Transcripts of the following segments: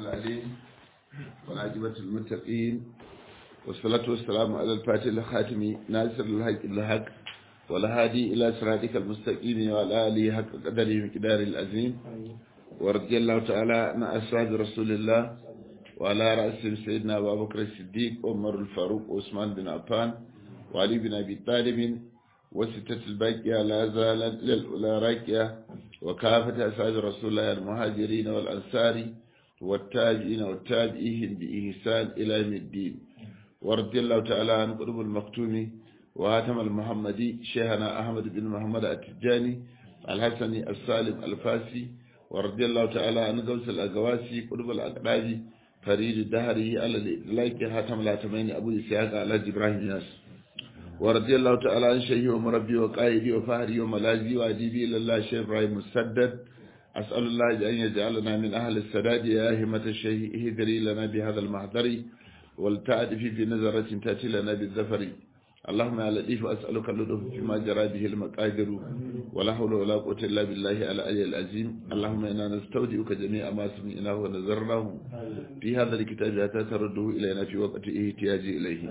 العليم والعاقبة المتقين والصلاة والسلام على الفاتح الخاتم ناصر الحق الحق والهادي إلى صراطك المستقيم وعلى آله حق قدره مقدار العظيم ورضي الله تعالى عن أصحاب رسول الله وعلى رأسهم سيدنا أبو بكر الصديق عمر الفاروق وعثمان بن عفان وعلي بن أبي طالب وستة الباقية لا زالت للأولى راكية وكافة أسعاد رسول الله المهاجرين والأنصار والتابعين والتابعين بإحسان إلى يوم الدين ورضي الله تعالى عن قرب المكتوم وهاتم المحمدي شيخنا أحمد بن محمد التجاني الحسني السالم الفاسي ورضي الله تعالى عن غوث الأقواسي قرب الأقرابي فريد الدهري على الإطلاق هاتم الهاتمين أبو إسحاق على إبراهيم ياسر ورضي الله تعالى عن شيخي ومربي وقائدي وفهري وملاذي وأديبي إلى الله شيخ إبراهيم مسدد أسأل الله أن يجعلنا من أهل السداد يا همة الشيخ اهدري لنا بهذا المحضر والتعدف في نظرة تأتي لنا بالذفر اللهم يا لطيف أسألك اللطف فيما جرى به المقادر ولا حول ولا قوة إلا بالله العلي العظيم اللهم إنا نستودعك جميع ما سمعناه ونذرناه في هذا الكتاب حتى ترده إلينا في وقت احتياج إليه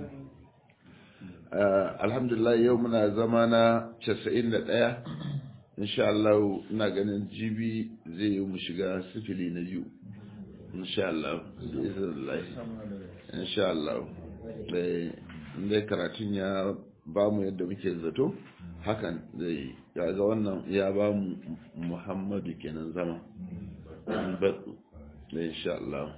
alhamdulillah yau muna zama na 91 insha Allah ina ganin jibi zai yi mu shiga sifili na biyu insha Allah insha Allah dai karatun ya ba mu yadda muke zato hakan zai ga wannan ya ba mu muhammadu kenan zama batsu insha Allah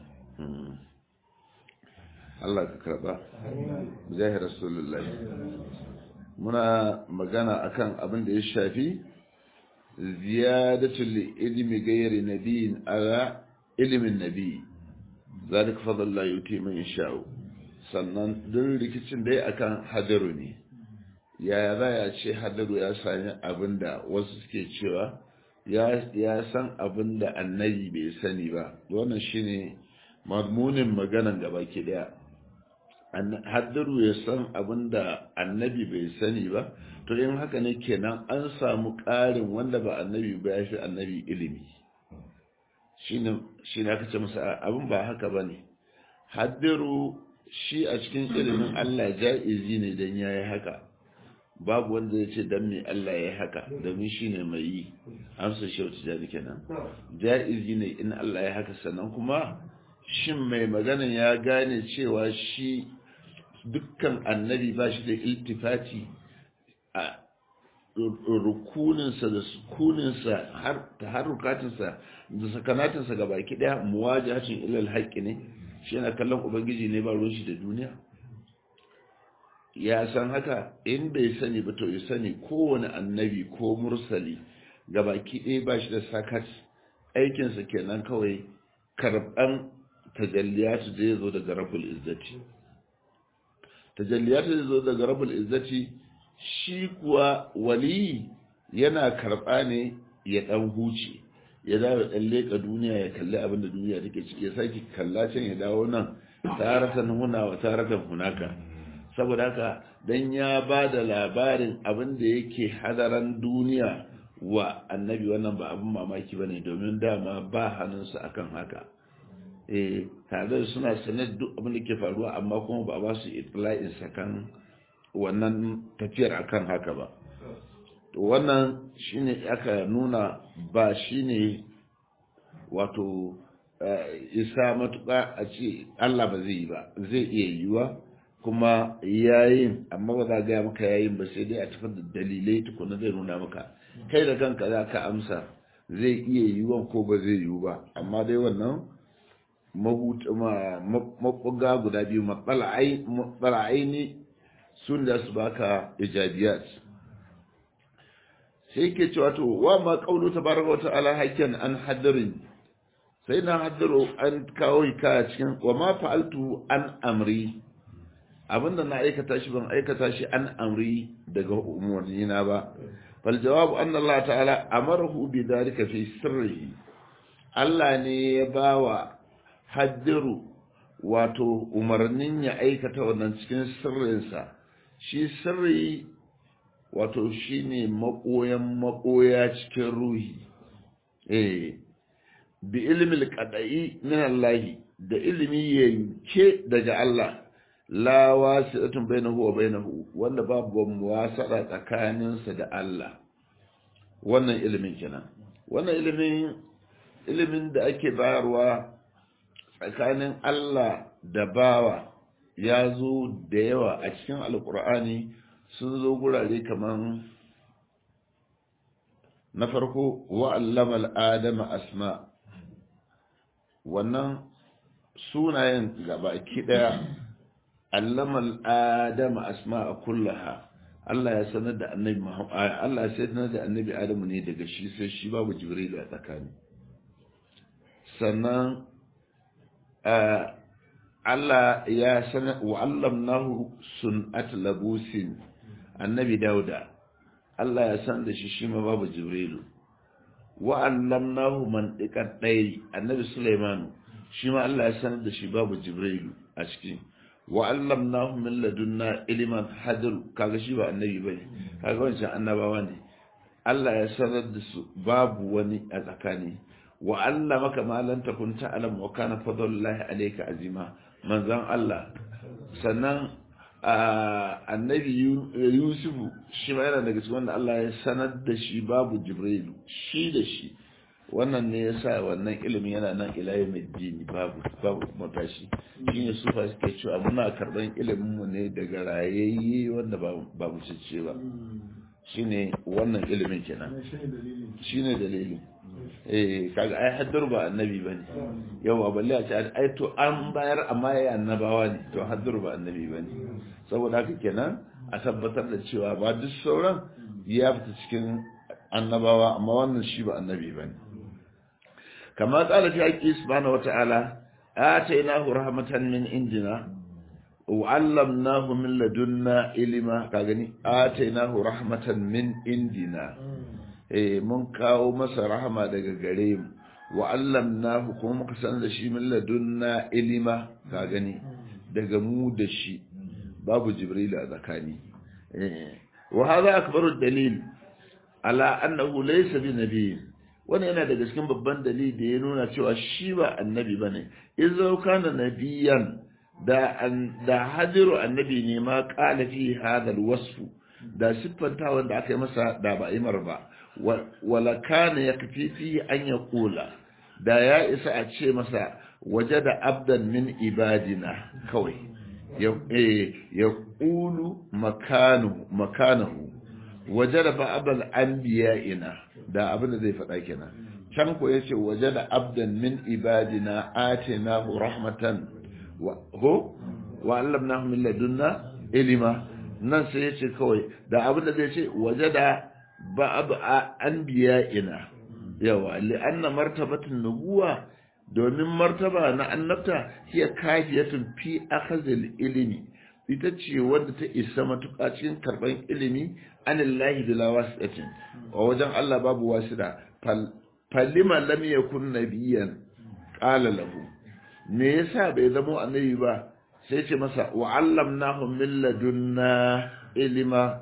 Allah ka karba zahir rasulullahi muna magana akan abin da ya shafi ziyadatul ilmi ghairi nabiyin ala ilmin nabi zalika fadlullah yuti man yasha'u sannan duk rikicin da ya akan hadaru ne yaya za ya ce hadaru ya sami abinda wasu suke cewa ya san abinda annabi bai sani ba wannan shine mazmunin maganan gaba ke daya haddaru ya san abin da annabi bai sani ba to in haka ne kenan an samu ƙarin wanda ba annabi ba ya fi annabi ilimi shi ne aka ce masa abin ba haka ba ne haddaru shi a cikin ilimin allah ja'izi ne don ya yi haka babu wanda ya ce don me allah ya yi haka domin shi ne mai yi amsa shi wata jari kenan ja'izi ne in allah ya haka sannan kuma shin mai maganan ya gane cewa shi dukkan annabi ba shi da iltifati a rukuninsa da sukuninsa har ta harukatinsa da sakanatinsa ga baki daya muwajahacin ilal haƙƙi ne shi yana kallon ubangiji ne ba ruwan shi da duniya ya san haka in bai sani ba to ya sani kowane annabi ko mursali ga baki ɗaya ba shi da sakat aikinsa kenan kawai karɓan tajalliyatu da ya zo daga rabul izzati tajalliyatu da ya zo daga rabul izzati shi kuwa wali yana karɓa ne ya ɗan huce ya dawo ɗan leƙa duniya ya kalli abin da duniya take ciki ya sake kalla can ya dawo nan taratan huna wa taratan hunaka saboda haka dan ya ba da labarin abin da yake hadaran duniya wa annabi wannan ba abin mamaki ba ne domin dama ba hannunsa akan haka eh tare da suna sanar duk abin da ke faruwa amma kuma ba ba su itla'in sakan wannan tafiyar akan haka ba to wannan shine aka nuna ba shine wato isa matuƙa a ce Allah ba zai yi ba zai iya yiwa kuma yayin amma ba za gaya maka yayin ba sai dai a tafar da dalilai tukuna zai nuna maka kai da kanka za ka amsa zai iya yiwuwan ko ba zai yiwu ba amma dai wannan mabuga guda biyu matsala'aini sun da su baka ijabiyat sai ke cewa to wa ma kaulu tabaraka wa ta'ala hakkan an hadarin sai na hadaro an kawo hikaya cikin wa ma fa'altu an amri abinda na aikata shi ban aikata shi an amri daga umarni na ba fal jawabu anna Allah ta'ala amarahu bi dhalika fi sirrihi Allah ne ya bawa haddiru wato umarnin ya aikata wannan cikin sirrinsa shi sirri wato shine makoyan makoya cikin ruhi eh bi ilmi qadai min Allah da ilimi yanke daga Allah la wasi'atun bainahu wa bainahu wanda babu muwasara tsakaninsa da Allah wannan ilimin kenan wannan ilimin ilimin da ake bayarwa tsakanin Allah da bawa ya zo da yawa a cikin alkur'ani sun zo gurare kaman na farko wa'allama al'adama asma wannan sunayen gabaki daya allama al'adama asma a kullaha Allah ya sanar da annabi Allah ya sanar da annabi Adamu ne daga shi sai shi babu Jibril a tsakani sannan Allah ya sanar wa allamnahu sun'at labusin annabi Dauda Allah ya san da shi shi ma babu Jibrilu wa allamnahu mantiqat dayri annabi Sulaiman shi ma Allah ya sanar da shi babu Jibrilu a cikin wa allamnahu min ladunna ilman hadir kaga shi ba annabi bane kaga wancan annabawa ne Allah ya sanar da su babu wani a tsakani wa allamaka ma lam takun ta'lam wa kana fadlullahi alayka azima manzon Allah sannan annabi Yusufu shi ma yana daga cikin wanda Allah ya sanar da shi babu Jibrilu shi da shi wannan ne yasa wannan ilimin yana nan ilayi mai dini babu babu matashi shine su fa suke cewa muna karban ilimin mu ne daga rayayye wanda ba mu cece ba shine wannan ilimin kenan shine dalilin eh kaga ai haddar ba annabi bane yawa balle a ce ai to an bayar amma yayi annabawa ne to haddar ba annabi bane saboda haka kenan a tabbatar da cewa ba duk sauran ya fita cikin annabawa amma wannan shi ba annabi bane كما قال في حقه سبحانه وتعالى آتيناه رحمة من عندنا وعلمناه من لدنا علما كاغني آتيناه رحمة من عندنا eh mun kawo masa rahama daga gare mu wa allamnahu kuma muka san da shi min ladunna ilima ka gani daga mu da shi babu jibril a zakani eh wa hadha akbaru dalil ala annahu laysa bi nabiyyin wannan yana daga cikin babban dalili da ya nuna cewa shi ba annabi bane izo kana nabiyan da an da hadiru annabi ne ma qala fi hadha alwasf da siffanta wanda aka yi masa da ba imar ba wala kana yakfi fi an yaqula da ya isa a ce masa wajada abdan min ibadina kawai ya ya qulu makanu makanahu wajada ba'dal anbiya'ina da abin da zai faɗa kenan can ko yace wajada abdan min ibadina atinahu rahmatan wa ho wa allamnahu min ladunna ilma nan sai yace kawai da abin da zai ce wajada ba'd anbiya'ina yawa li'anna martabatun nubuwa domin martaba na annabta hiya kafiyatun fi akhazil ilmi ita ce wadda ta isa matuƙa cikin karɓar ilimi anillahi bila wasiɗatin a wajen Allah babu wasida falima lam yakun nabiyan qala lahu me yasa bai zamo annabi ba sai ce masa wa allamnahu min ladunna ilma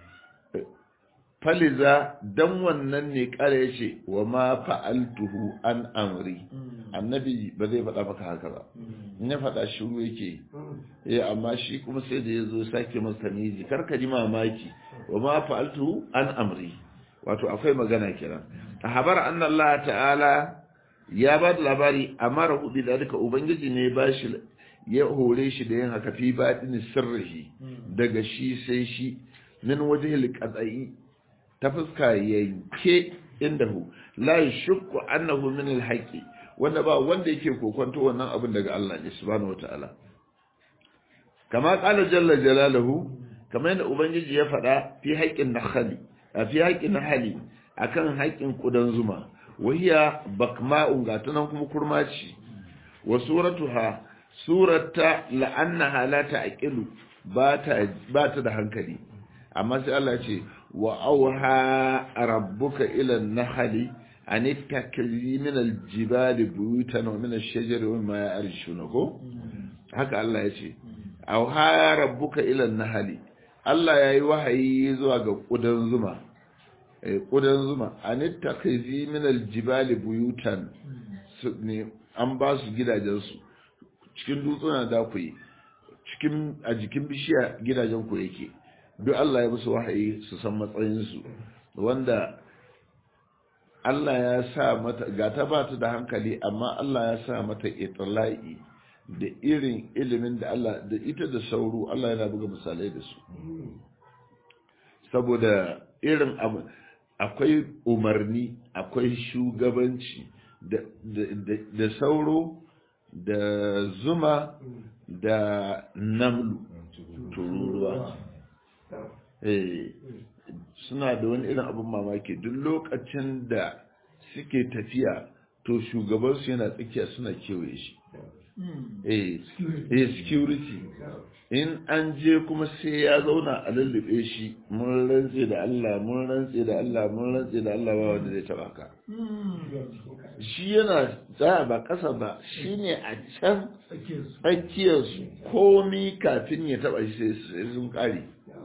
faliza dan wannan ne kare yace wa ma fa'altuhu an amri annabi ba zai faɗa maka haka ba in ya faɗa shiru yake eh amma shi kuma sai da yazo sake masa miji karka ji mamaki wa ma fa'altuhu an amri wato akwai magana kiran a habar anna Allah ta'ala ya ba da labari amara hudu da duka ubangiji ne ba shi ya hore shi da yin haka fi baɗin sirrihi daga shi sai shi min wajhil qadai ta fuska yanke indahu la yashukku annahu min alhaqi wanda ba wanda yake kokonto wannan abin daga Allah ne subhanahu wataala kama qala jalla jalaluhu kamar yadda ubangiji ya faɗa fi haƙƙin nakhali a fi haƙƙin nahali akan haƙƙin kudan zuma wahiya bakma'un ga tunan kuma kurmaci wa suratuha surata la'annaha la ta'qilu ba ta ba ta da hankali amma sai Allah ya ce wa auha rabbuka ila an-nahli an ittakhidhi min al-jibali buyutan wa min ash-shajari wa ma ya'rishuna ko haka Allah ya ce auha rabbuka ila an-nahli Allah yayi wahayi zuwa ga kudan zuma kudan zuma an ittakhidhi min al-jibali buyutan ne an ba su gidajensu cikin dutsuna da ku yi cikin a jikin bishiya gidajen ku yake duk Allah ya musu wahayi su san matsayinsu wanda Allah ya sa mata ga ta ba ta da hankali amma Allah ya sa mata itla'i da irin ilimin da Allah da ita da sauro Allah yana buga misalai da su saboda irin abu akwai umarni akwai shugabanci da sauro da zuma da namlu tururuwa suna da wani irin abin mamaki duk lokacin da suke tafiya to shugabansu yana tsakiya suna kewaye shi eh security in an je kuma sai ya zauna a lullube shi mun rantse da Allah mun rantse da Allah mun rantse da Allah ba wanda zai taba ka shi yana tsaya ba kasa ba shine a can tsakiyar su komi kafin ya taba shi sai sun kare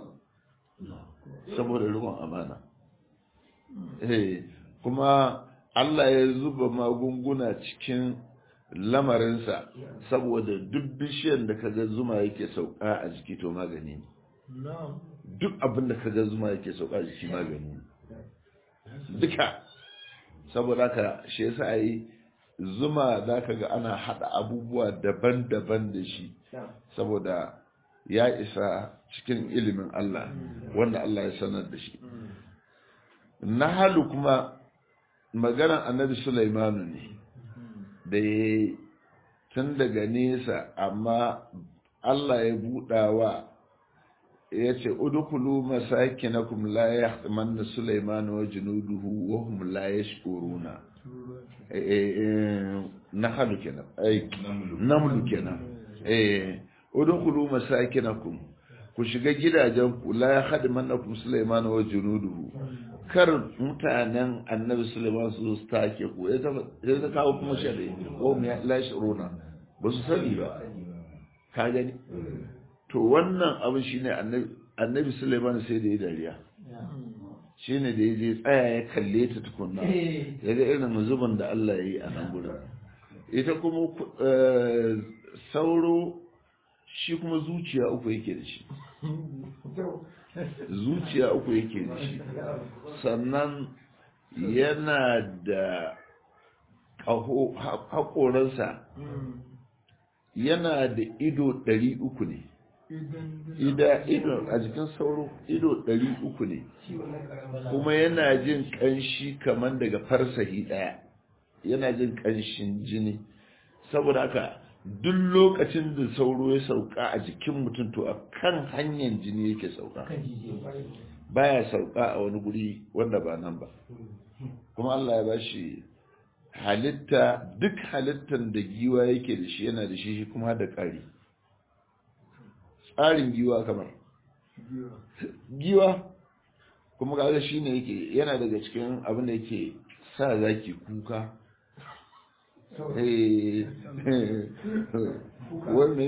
saboda rikon amana eh kuma Allah ya zuba magunguna cikin lamarinsa saboda duk bishiyar da kaga zuma yake sauka a jiki to magani ne duk abin da kaga zuma yake sauka a jiki magani ne duka saboda ka shi yasa ai zuma za ka ga ana hada abubuwa daban-daban da shi saboda ya isa cikin ilimin Allah wanda Allah ya sanar da shi nahalu kuma maganar annabi Sulaimanu ne da ya tun daga nesa amma Allah ya buɗawa ya ce udukulu masakinakum la yahtamanna Sulaiman wa junuduhu wa hum la yashkuruna nahalu kenan ai namlu kenan eh udukulu masakinakum ku shiga gidajen ku la yahtamannakum Sulaiman wa junuduhu kar mutanen annabi Sulaiman su su take ku ya ta kawo kuma shari ko mu ya lashi rona ba su sani ba ka gani to wannan abin shine annabi annabi Sulaiman sai da ya dariya shine da ya je tsaya ya kalle ta tukunna ya ga irin zuban da Allah ya yi a nan gurin ita kuma sauro shi kuma zuciya uku yake da shi zuciya uku yake da shi sannan yana da ƙaho haƙoransa yana da ido ɗari uku ne ida ido a jikin sauro ido ɗari uku ne kuma yana jin ƙanshi kamar daga farsahi ɗaya yana jin ƙanshin jini saboda haka duk lokacin da sauro ya sauka a jikin mutum to a kan hanyar jini yake sauka baya sauka a wani guri wanda ba nan ba kuma Allah ya bashi halitta duk halittar da giwa yake da shi yana da shi kuma da ƙari tsarin giwa kamar giwa kuma kaga shi ne yake yana daga cikin abin da yake sa zaki kuka wani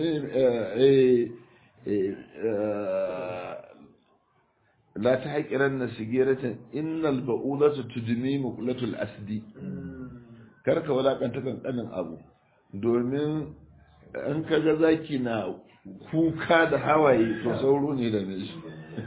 la ta haƙiran na sigiratin innal ba'udatu tudmi muqlatul asdi karka walakanta kankanin abu domin an kaga zaki na kuka da hawaye to sauro ne da shi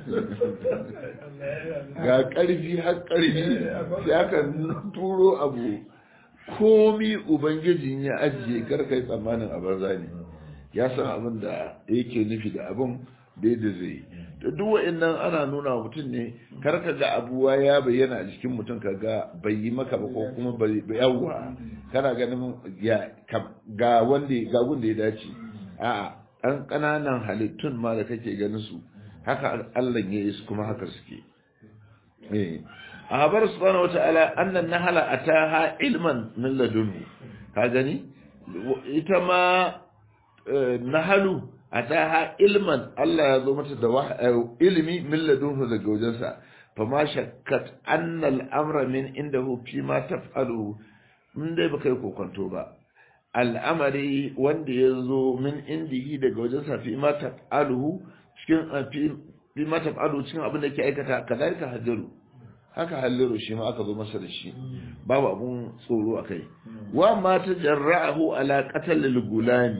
ga ƙarfi har ƙarfi sai aka turo abu komi ubangijin ya ajiye karkai tsammanin a banza ne ya san abin da yake nufi da abin da yadda zai yi da duk wa'annan ana nuna wa mutum ne karka ga abuwa ya bayyana a jikin mutum ka ga bai yi maka ba ko kuma bai yawwa kana ganin ga wanda ga wanda ya dace a'a ɗan ƙananan halittun ma da kake ganin su haka Allah ya yi su kuma haka suke eh ahabar subhanahu wata'ala annan nahala ataha ilman min ladunhu ka gani ita ma nahalu ataha ilman Allah ya zo mata da ilimi min ladunhu daga wajensa fa ma shakkat anna al-amra min indahu fi ma taf'alu in dai baka yi kokonto ba al'amari wanda ya zo min indihi daga wajensa fi ma taf'aluhu cikin fi ma taf'alu cikin abin da ke aikata kadalika hajaru haka halliru shi ma aka zo masa da shi babu abun tsoro a kai wa ma ta jarra'ahu ala qatal gulami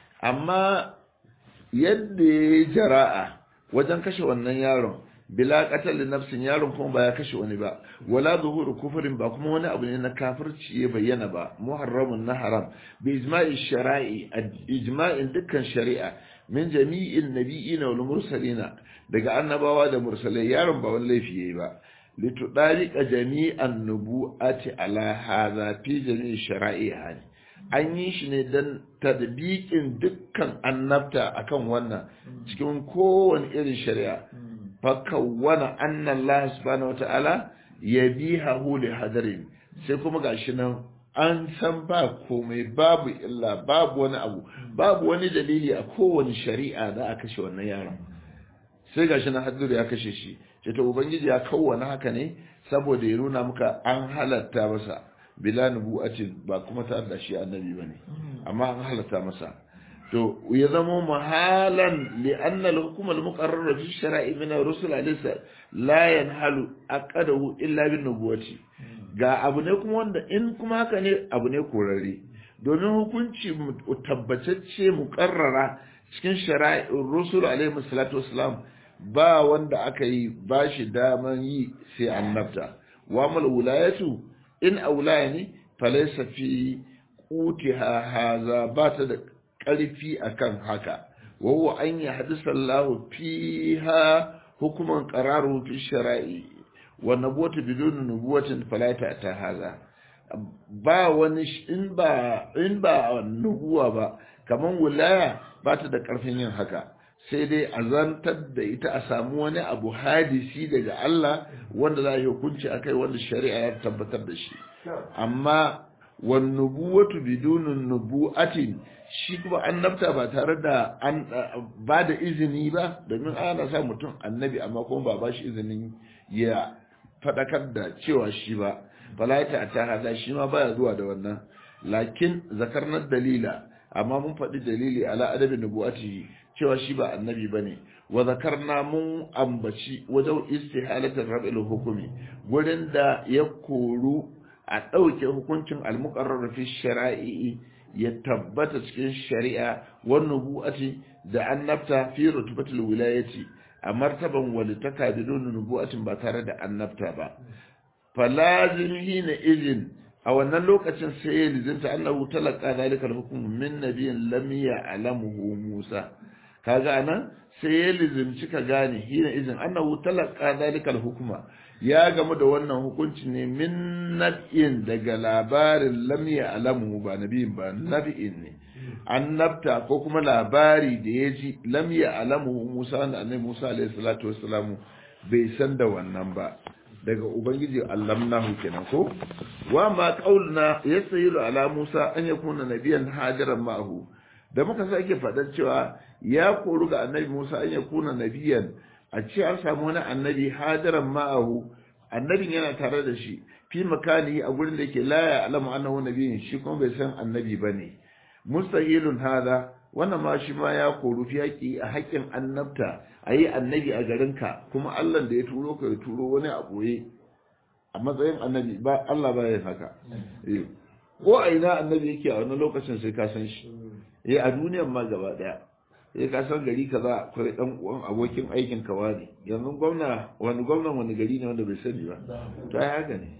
amma yadda ya jara'a wajen kashe wannan yaron bila qatal nafsin yaron kuma ba ya kashe wani ba wala zuhuru kufrin ba kuma wani abu ne na kafirci ya bayyana ba muharramun na haram bi ijma'i shara'i ijma'in dukkan shari'a min jami'in nabiyina wal mursalina daga annabawa da mursalai yaron ba wani laifi yayi ba litudariqa jami'an nubu'ati ala hadha fi jami'i shara'iha an yi shi ne don tadbiqin dukkan annabta akan wannan cikin kowane irin shari'a fakawwana anna Allah subhanahu wata'ala yabihahu li hadarin sai kuma gashi nan an san ba komai babu illa babu wani abu babu wani dalili a kowane shari'a da aka kashe wannan yaron sai gashi nan hadiru ya kashe shi ce to ubangiji ya kawwana haka ne saboda ya nuna muka an halatta masa bila nubu'atin ba kuma ta da shi annabi bane amma an halatta masa to ya zama mahalan li anna al-hukm al-muqarrar fi shara'i min ar-rusul alaysa la yanhalu aqadahu illa bin nubuwati ga abu ne kuma wanda in kuma haka ne abu ne korare domin hukunci tabbatacce muqarrara cikin shara'i rusul alayhi salatu wassalam ba wanda aka yi ba shi daman yi sai annabta wa mal wilayatu in aulaya ne falaysa fi qutiha haza ba ta da ƙarfi akan haka wawo an yi hadisa Allah fiha hukuman qararu fi shara'i wa nabuwatu bidun nubuwatin falata ta haza ba wani in ba in ba nubuwa ba kaman wilaya ba ta da ƙarfin yin haka sai dai a zantar da ita a samu wani abu hadisi daga Allah wanda za a yi hukunci akai wanda shari'a ya tabbatar da shi amma wan nubuwatu bidunun nubu'atin shi kuma annabta ba tare da an ba da izini ba domin ana sa mutum annabi amma kuma ba ba shi izinin ya fadakar da cewa shi ba falaita ta hada shi ma baya zuwa da wannan lakin zakarnar dalila amma mun faɗi dalili ala adabin nubu'atihi cewa shi ba annabi bane wa zakarna mun ambaci wajen istihalatin rab'il hukumi gurin da ya koru a ɗauke hukuncin almuqarrar fi shara'i ya tabbata cikin shari'a wa nubu'ati da annabta fi rutubatul wilayati a martaban walitaka bidon nubu'atin ba tare da annabta ba falazim hina izin a wannan lokacin sai ya lizinta annahu talaka zalikal hukm min nabiyyin lam ya'lamuhu Musa kaga anan sai ya lizimci ka gane hina izin annahu talaka zalikal hukma ya gamu da wannan hukunci ne min nab'in daga labarin lam ya'lamuhu ba nabiyin ba nabi'in ne annabta ko kuma labari da ya ji lam ya'lamuhu Musa da annabi Musa alaihi salatu wassalamu bai san da wannan ba daga ubangiji allamnahu kenan ko wa ma qaulna yasayilu ala Musa an yakuna nabiyan hadiran ma'ahu da muka sake faɗar cewa ya koru ga annabi Musa an yakuna nabiyan a ce an samu wani annabi hadiran ma'ahu annabin yana tare da shi fi makani a gurin da yake la ya alamu annahu nabiyin shi kuma bai san annabi bane mustahilun hada wannan ma shi ma ya koru fi haƙi a haƙƙin annabta a yi annabi a garinka kuma Allah da ya turo ka ya turo wani a ɓoye a matsayin annabi ba Allah ba ya haka ko a ina annabi yake a wani lokacin sai ka san shi eh a duniyan ma gaba daya sai ka san gari kaza akwai dan uwan abokin aikin ka wani yanzu gwamna wani gwamnan wani gari ne wanda bai sani ba to ai haka ne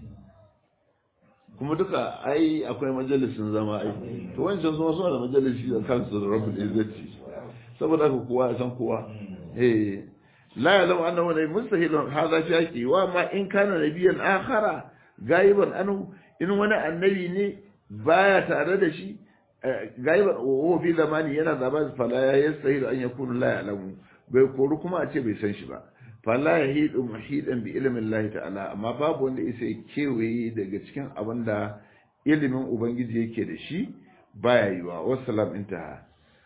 kuma duka ai akwai majalisin zama ai to wancan suna suna da majalisi da kansu da rabbul izzati saboda haka kowa ya san kowa eh la ya'lamu annahu la mustahilun hadha fi haqi wa ma in kana nabiyyan akhara gaiban anhu in wani annabi ne baya tare da shi gaiban wa fi zamani yana zaba fala ya yastahilu an yakunu la ya'lamu bai koru kuma a ce bai san shi ba fala yahidu muhidan bi ilmin Allah ta'ala amma babu wanda isa kewaye daga cikin abin da ilimin ubangiji yake da shi baya yiwa wassalam intaha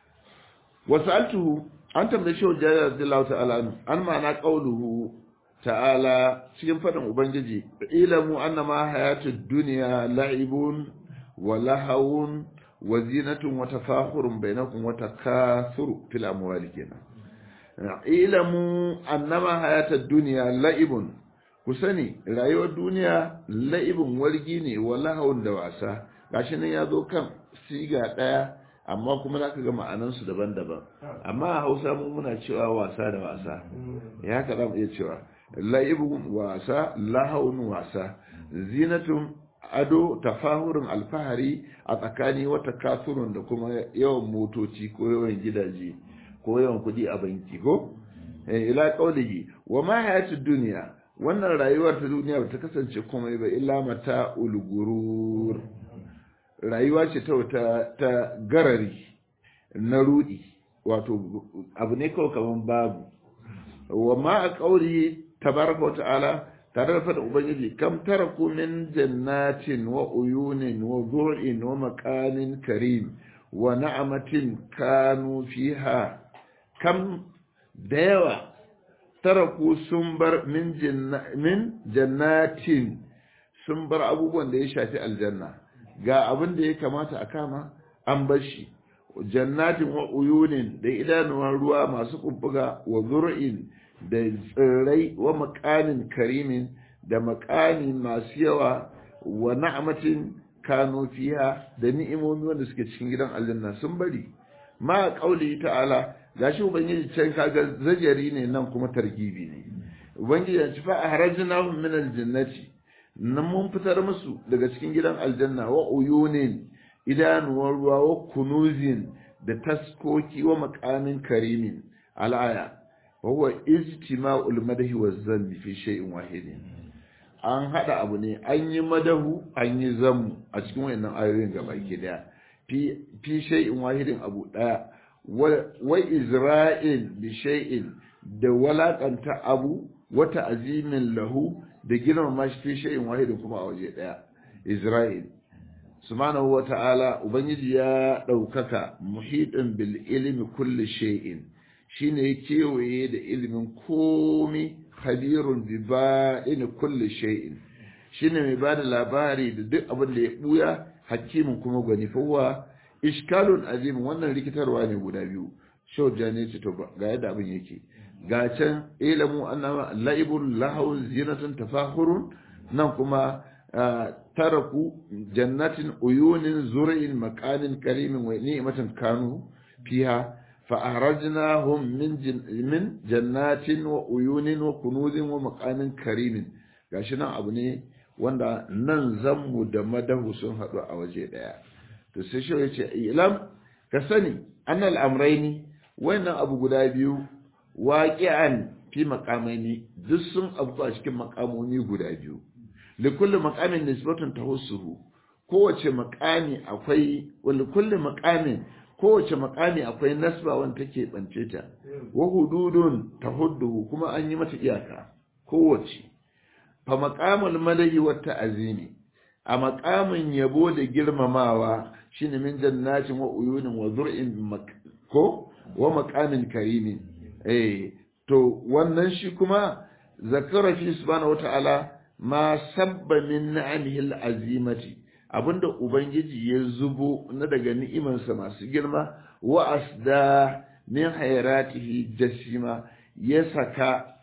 wasaltuhu an tambaye shi wajen radiyallahu ta'ala an ma'ana qauluhu ta'ala cikin fadin ubangiji ilamu annama hayatud dunya la'ibun wa lahawun wa zinatun wa tafakhurun bainakum wa takathuru fil amwali kenan ilamu annama hayatud dunya la'ibun ku sani rayuwar duniya la'ibin wargi ne walahawun da wasa gashi nan ya zo kan siga ɗaya amma kuma za ka ga ma'anansu daban-daban amma a hausa mun muna cewa wasa da wasa ya ka za mu iya cewa la'ibin wasa lahawun wasa zinatun ado tafahurin alfahari a tsakani wata kasurun da kuma yawan motoci ko yawan gidaje ko yawan kudi a banki ko ila kaulihi wa ma hayatud duniya wannan rayuwar ta duniya ba ta kasance komai ba illa mata ulgurur rayuwa ce ta wata ta garari na rudi wato abu ne kawai kaman babu wa ma a kauli tabaraka wa ta'ala tare da fada ubangiji kam taraku min jannatin wa uyunin wa zur'in wa maqamin karim wa na'amatin kanu fiha kam da yawa taraku sun bar min jannatin sun bar abubuwan da ya shafi aljanna ga abin da ya kamata a kama an bar shi jannatin wa uyunin da idanuwan ruwa masu kubbuga wa zur'in da tsirrai wa makanin karimin da makani masu yawa wa na'amatin kano fiha da ni'imomi wanda suke cikin gidan aljanna sun bari ma kauli ta'ala gashi ubangiji can kaga zajari ne nan kuma targibi ne ubangiji ya ci fa ahrajnahum min aljannati nan mun fitar musu daga cikin gidan aljanna wa uyunin idanuwar ruwa wa kunuzin da taskoki wa makamin karimin al'aya wa huwa ijtima'ul madahi wa zammi fi shay'in wahidin an hada abu ne an yi madahu an yi zammu a cikin wayannan ayoyin gaba ke daya fi shay'in wahidin abu daya wa izra'il bi shay'in da walakanta abu wata azimin lahu da girmama shi fi shay'in wahidin kuma a waje daya Isra'il subhanahu wa ta'ala ubangiji ya daukaka muhidin bil ilmi kulli shay'in shine ya kewaye da ilimin komi khabirun bi ba'in kulli shay'in shine mai bada labari da duk abin da ya buya hakimin kuma gwani fa ishkalun azim wannan rikitarwa ne guda biyu shau jane ce to ga yadda abin yake ga can ilamu annama la'ibul lahu zinatun tafahurun nan kuma taraku jannatin uyunin zur'in makanin karimin wa ni'matin kanu fiha fa ahrajnahum min min jannatin wa uyunin wa kunuzin wa makanin karimin gashi nan abu ne wanda nan zammu da madahu sun haɗu a waje ɗaya to sai shi yace ilam ka sani annal amrayni wannan abu guda biyu waqi'an fi maqamaini duk sun abu a cikin maqamoni guda biyu li kulli maqamin nisbatun tahussuhu kowace maqami akwai wal kulli maqamin kowace maqami akwai nasba wanda take bance ta wa hududun tahudduhu kuma an yi mata iyaka kowace fa maqamul madahi wa ta'zimi a maqamin yabo da girmamawa shine min jannatin wa uyunin wa zur'in ko wa maqamin karimin eh to wannan shi kuma zakara fi subhanahu wata'ala ma sabba min ni'amihi al'azimati abinda ubangiji ya zubo na daga ni'imansa masu girma wa asda min hayratihi jasima ya saka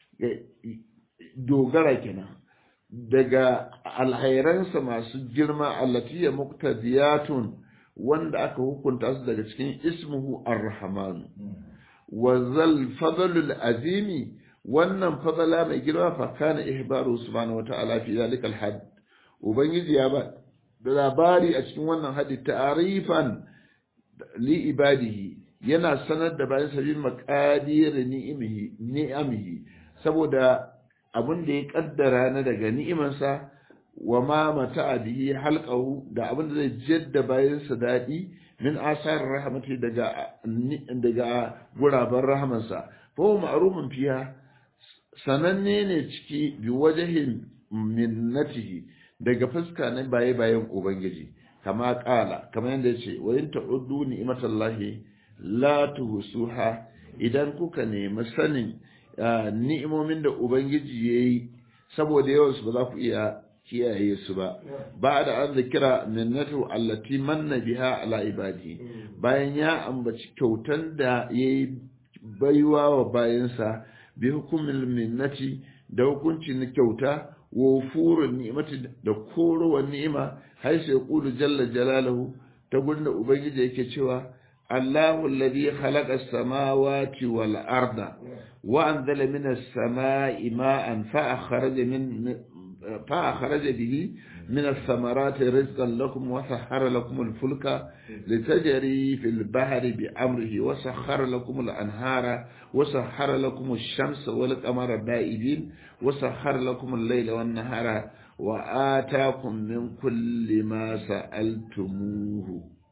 dogara kenan daga alhairansa masu girma allati ya muqtadiyatun wanda aka hukunta su daga cikin ismuhu ar-rahman wa zal fadlul azimi wannan fadala mai girma fa kana ihbaru subhanahu wa ta'ala fi zalika al-had ubangiji ya ba da labari a cikin wannan hadi ta'arifan li ibadihi yana sanar da bayan sabil maqadir ni'imihi ni'amihi saboda abin da ya kaddara na daga ni'imansa wa ma mata bihi halqahu da abin da zai jadda bayansa daɗi min asar rahmati daga daga guraben rahamansa fa huwa ma'rufun fiha sananne ne ciki bi wajhin minnatihi daga fuska na baye bayan ubangiji kama kala kama yanda yace wa in ta'uddu ni'matallahi la tuhsuha idan kuka nemi sanin ni'imomin da Ubangiji ya yi saboda yawansu ba za ku iya kiyaye su ba ba da an zikira minnatu allati manna biha ala ibadi bayan ya ambaci kyautan da ya yi baiwa wa bayansa bi hukumin minnati da hukunci na kyauta wa furun ni'mati da korowar ni'ima har sai qulu jalla jalaluhu ta gurin da ubangiji yake cewa Allahu alladhi khalaqa as-samawati wal arda wa anzala minas samai ma'an fa akhraja min fa akhraja bihi من الثمرات رزقا لكم وسخر لكم الفلك لتجري في البحر بأمره وسخر لكم الأنهار وسخر لكم الشمس والقمر دائبين وسخر لكم الليل والنهار وآتاكم من كل ما سألتموه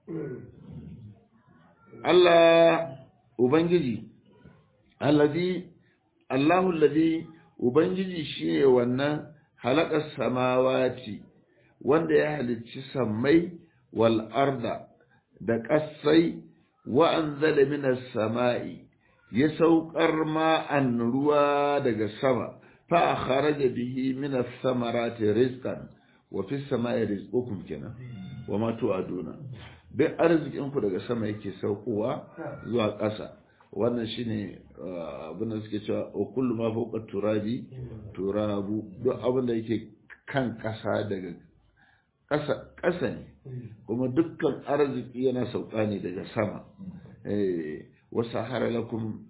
الله Ubangiji, allazi Allahu allazi Ubangiji shine wannan halakar samawati wanda ya halicci sammai wal arda da ƙasai wa anzala minas sama'i ya saukar ma'an ruwa daga sama fa kharaja bihi minas samarati rizqan wa fis sama'i rizqukum kenan wa ma tu'aduna duk arzikin ku daga sama yake saukowa zuwa ƙasa wannan shine abin da suke cewa o kullu ma fawqa turabi turabu duk abin da yake kan ƙasa daga ƙasa ƙasa ne kuma dukkan arziki yana sauka ne daga sama wasu hara lakum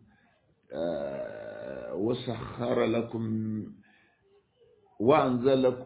wasu hara lakum wa'anzala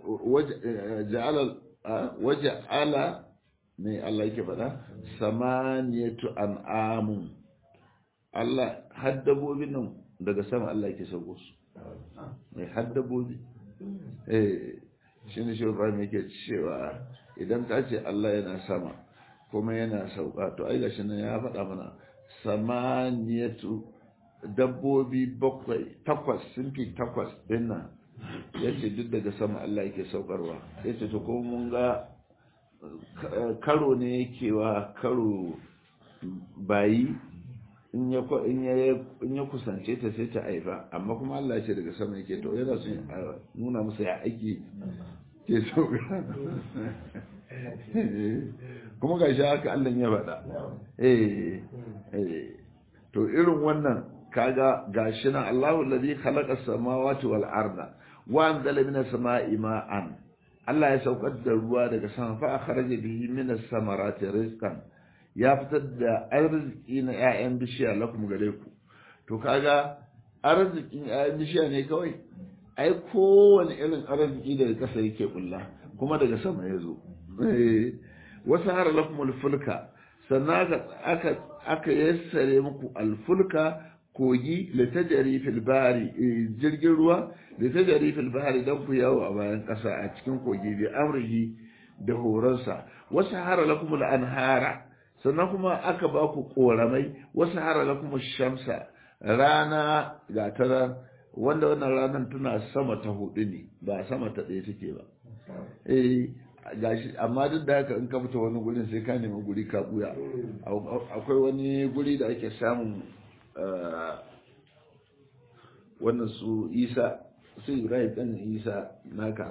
waje ala ne Allah yake faɗa samaniyatu an'amun Allah haddabobin nan daga sama Allah yake sauko su mai haddabobi eh shi ne shi Ibrahim yake cewa idan ka ce Allah yana sama kuma yana sauka to ai gashi nan ya faɗa mana samaniyatu dabbobi bakwai takwas sun fi takwas din nan yace duk daga sama Allah yake saukarwa yace to ko mun ga karo ne yake wa karo bayi in ya kusance ta sai ta haifa amma kuma Allah ce daga sama yake to yana son nuna masa ya aiki ke sauka kuma ga shi haka Allah ya faɗa eh to irin wannan kaga gashi nan Allahu alladhi khalaqa as-samawati wal arda wa anzala minas sama'i ma'an Allah ya saukar da ruwa daga sama fa akhraja bihi minas samarati rizqan ya fitar da arziki na 'ya'yan bishiya lakum gare ku to kaga arzikin 'ya'yan bishiya ne kawai ai kowane irin arziki daga ƙasa yake bulla kuma daga sama ya zo wasu har lakum alfulka sannan aka aka yassare muku alfulka kogi da tajari fil bahari jirgin ruwa da tajari fil bahari dan ku yawo a bayan ƙasa a cikin kogi bi amrihi da horonsa wasu har lakum anhara sannan kuma aka ba ku koramai wasu hara lakum shamsa rana ga ta wanda wannan ranar tana sama ta hudu ne ba sama ta ɗaya take ba eh gashi amma duk da haka in ka fita wani gurin sai ka nemi guri ka buya akwai wani guri da ake samun wannan su isa su ibrahim ɗan isa naka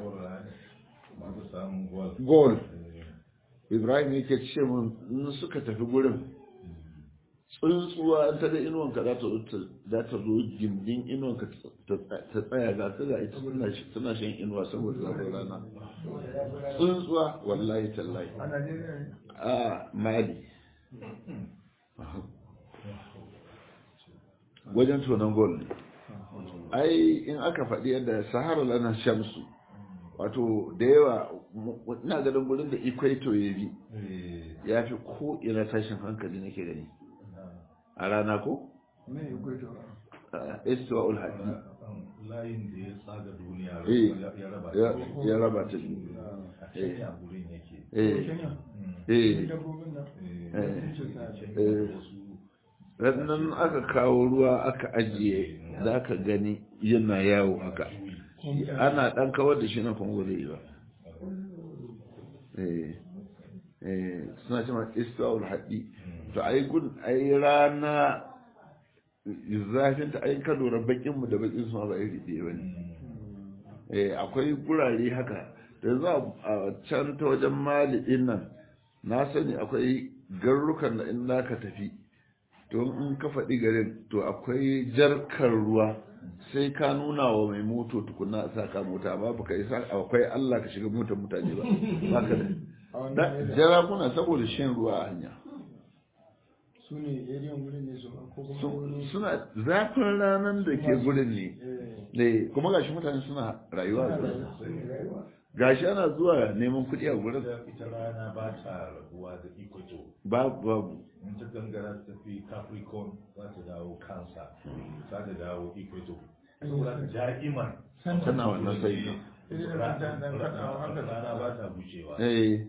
gold ibrahim yake ce mun in suka tafi gurin tsuntsuwa ta da inuwanka za ta za ta zo gindin inuwanka ta tsaya ga ta ga ita suna shan inuwa saboda zafin rana tsuntsuwa wallahi tallahi a mali wajen tonon gol ne ai in aka faɗi yadda sahara lana shamsu wato da yawa ina ganin gurin da equator ya bi ya fi ko ina tashin hankali nake gani a rana ko? istuwa ulhaji layin da ya tsaga duniya ya raba ta biyu a kenya gurin yake rannan aka kawo ruwa aka ajiye za ka gani yana yawo haka ana dan kawar da shi na kuma ba zai yi ba suna cewa istuwa haɗi to a yi gun a yi rana zafin ta ayin ka lura bakin mu da bakin su ba iri ɗaya ba ne akwai gurare haka da za a can ta wajen mali nan na sani akwai garrukan da in za ka tafi to in ka faɗi garin to akwai jarkar ruwa sai ka nuna wa mai moto tukuna a saka mota ba ba ka isa akwai Allah ka shiga motar mutane ba ba ka da jara kuna saboda shan ruwa a hanya su ne ariyan wurin ne su ko kuma wani suna zafin ranar da ke gurin ne ne kuma gashi mutane suna rayuwa a gurin gashi ana zuwa neman kuɗi a gurin ita ita rana ba ta rabuwa da equator babu babu in ta gangara ta tafi capricorn za ta dawo cancer za ta dawo equator saboda da'iman tana wannan sai rana ba ta bushewa eh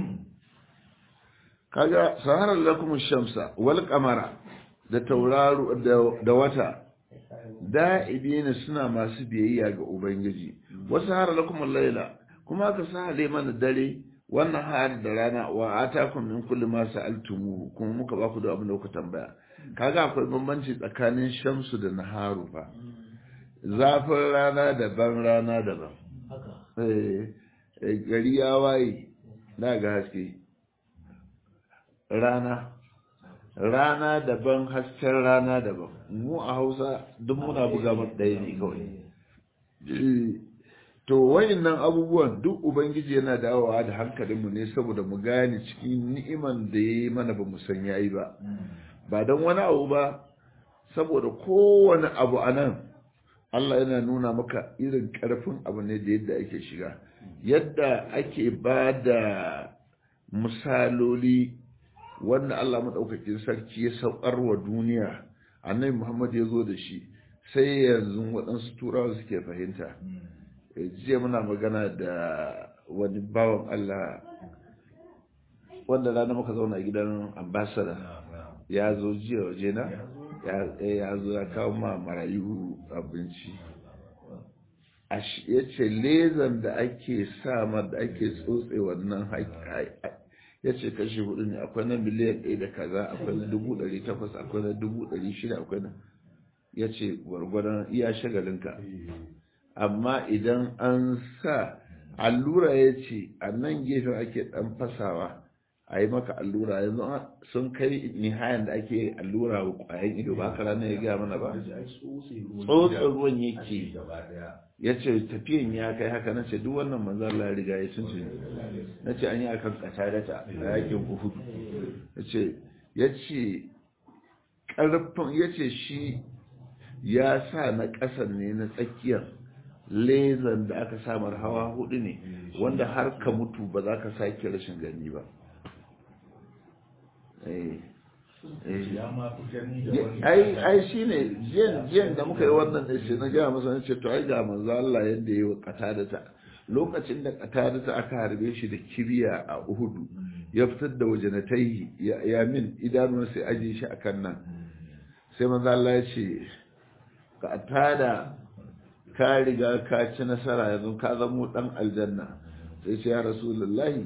kaga saharar lakum shamsa wal qamara da tauraro da, da wata da'ibina suna masu biyayya ga ubangiji wasu saharar lakum laila kuma aka sahale mana dare wannan har da rana wa atakum min kulli ma sa'altumuhu kuma muka ba ku da abin da kuka tambaya kaga akwai bambanci tsakanin shamsu da naharu fa zafin rana daban rana daban eh eh, gari ya waye na ga haske rana rana daban hasken rana daban mu a hausa duk muna buga mata ɗaya ne kawai Eh, to wayannan abubuwan duk ubangiji yana dawowa da hankalinmu ne saboda mu gane cikin ni'iman da ya yi mana ba mu san yayi ba ba don wani abu ba saboda kowane abu a nan Allah yana nuna maka irin ƙarfin abu ne da yadda ake shiga yadda ake ba da misaloli wanda Allah maɗaukakin sarki ya saukar wa duniya annabi Muhammad ya zo da shi sai yanzu waɗansu turawa suke fahimta Eh, jiya muna magana da wani bawan Allah wanda rana muka zauna a gidan ambassador ya zo jiya waje na ya eh, ya zo ya kawo ma marayu abinci Ash- ya ce lezan da ake sa ma da ake tsotse wannan haƙi ya ce kashi hudu ne akwai na miliyan ɗaya da kaza akwai na dubu ɗari takwas akwai na dubu ɗari shida akwai na ya ce gwargwadon iya shagalinka amma idan an sa allura ya ce a nan gefen ake ɗan fasawa a yi maka allura yanzu an- sun kai nihayan da ake allura wa ƙwayan ido ba haka ranar ya gaya mana ba tsotsa ruwan yake gaba daya ya ce tafiyan ya kai haka na ce duk wannan manzan Allah ya riga ya sun na ce an yi akan katarata a yakin uhud ya ce ya ce ƙarfin ya ce shi ya sa na ƙasan ne na tsakiyar lezan da aka samar hawa hudu ne wanda har ka mutu ba za ka sake rashin gani ba Eh, eh. ya ma fi gani da wani ai ai shine jiyan jiyan da muka yi wannan da shi na gaya masa na ce to ai ga manzo Allah yadda yayi wa qatadata lokacin da qatadata aka harbe shi da kibiya a Uhud ya fitar da wajanatai ya, ya min idanun sai aje shi akan nan sai manzo Allah ya ce qatada ka riga ka ci nasara yanzu ka zamo dan aljanna sai ce ya rasulullahi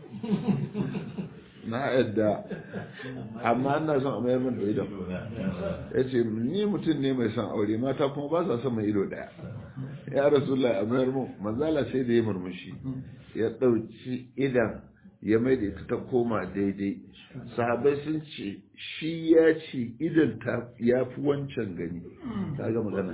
na yadda amma ina son a mayar min da idon ya ce ni mutum ne mai son aure mata kuma ba sa son mai ido daya ya rasulullah a mayar mu manzala sai da ya murmushi ya ɗauki idan ya mai da ita ta koma daidai sahabai sun ce shi ya ce idan ta ya fi wancan gani ta ga magana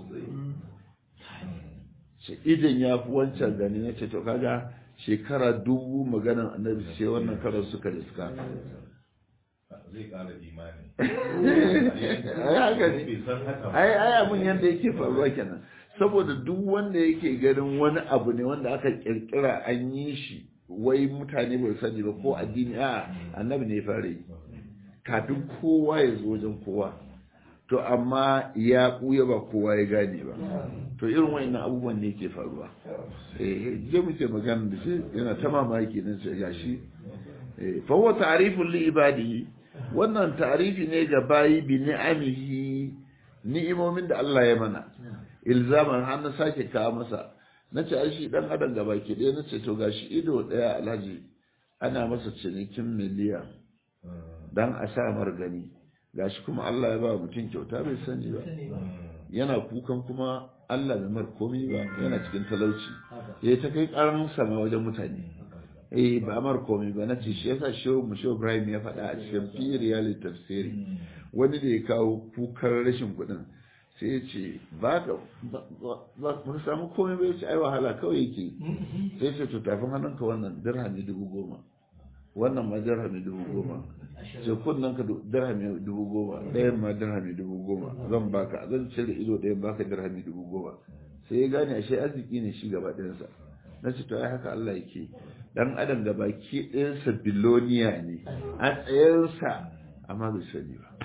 ce idan ya fi wancan gani na ce to kaga shekara dubu maganan annabi ce wannan karar suka riska zai kara imani ai haka ne bai san haka ba ai ai abun yanda yake faruwa kenan saboda duk wanda yake ganin wani abu ne wanda aka kirkira an yi shi wai mutane bai sani ba ko addini a annabi ne ya fara yi kafin kowa ya zo wajen kowa to amma ya ɓuya ba kowa ya gane ba to irin wa'annan abubuwan ne ke faruwa eh je muke magana da shi yana ta mamaki nan sai gashi eh fa huwa ta'rifun li ibadihi wannan ta'rifi ne ga bayi bi ni'amihi ni'imomin da Allah ya mana ilzaman har na sake kawo masa nace ai shi dan adam gaba ke dai nace to gashi ido daya alhaji ana masa cinikin miliyan dan a sa mar gani gashi kuma Allah ya ba mutum kyauta bai sani ba yana kukan kuma Allah bai mar komai ba yana cikin talauci ya ta kai karan sama wajen mutane eh ba mar komai ba na ce shi yasa shehu mu shehu Ibrahim ya faɗa a cikin fi riyali tafsiri wani da ya kawo kukar rashin kuɗin sai ya ce ba ka ba ka samu komai ba ya ce ai wahala kawai yake sai ce to tafin hannunka wannan dirhami dubu goma wannan ma dirhami dubu goma ce kunnen ka dirhami dubu goma ɗayan ma dirhami dubu goma zan baka zan cire ido ɗayan baka dirhami dubu goma sai ya gane ashe arziki ne shi gaba ɗayansa na ce to ai haka Allah yake dan adam da baki ɗayansa biloniya ne a tsayarsa amma bai sani ba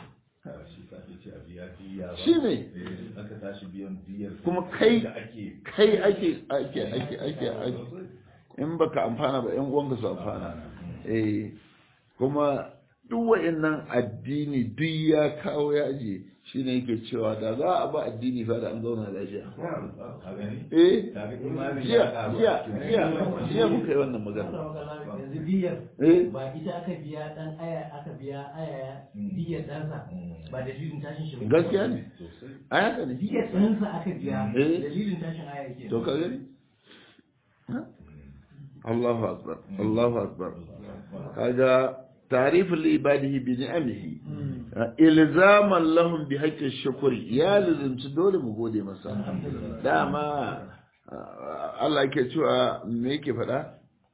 shi ne aka tashi biyan diyar kuma kai da ake kai ake ake ake ake ake in baka amfana ba yan uwanka su amfana eh kuma duk wa'annan addini duk ya kawo ya aje shine yake cewa da za a ba addini fa da an zauna lafiya a gani eh kaga imani jiya ya ƙaru jiya a cikin jiya jiya muka yi wannan magana yanzu biyar eh ba ita aka biya dan aya aka biya aya biyar ɗansa ba dalilin tashin shi ba gaskiya ne sosai a haka ne biyar ɗansa aka biya Eh. dalilin tashin aya yake to ka gani Ha? Allahu akbar Allahu akbar kaga تعريف لعباده بنعمه إلزاما لهم بحق الشكر يا لازم dole mu gode masa dama Allah yake cewa me yake faɗa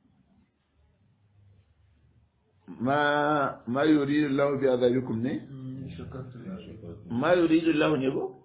ma ma yuridu Allah bi azabikum ne ma yuridu Allah ne ko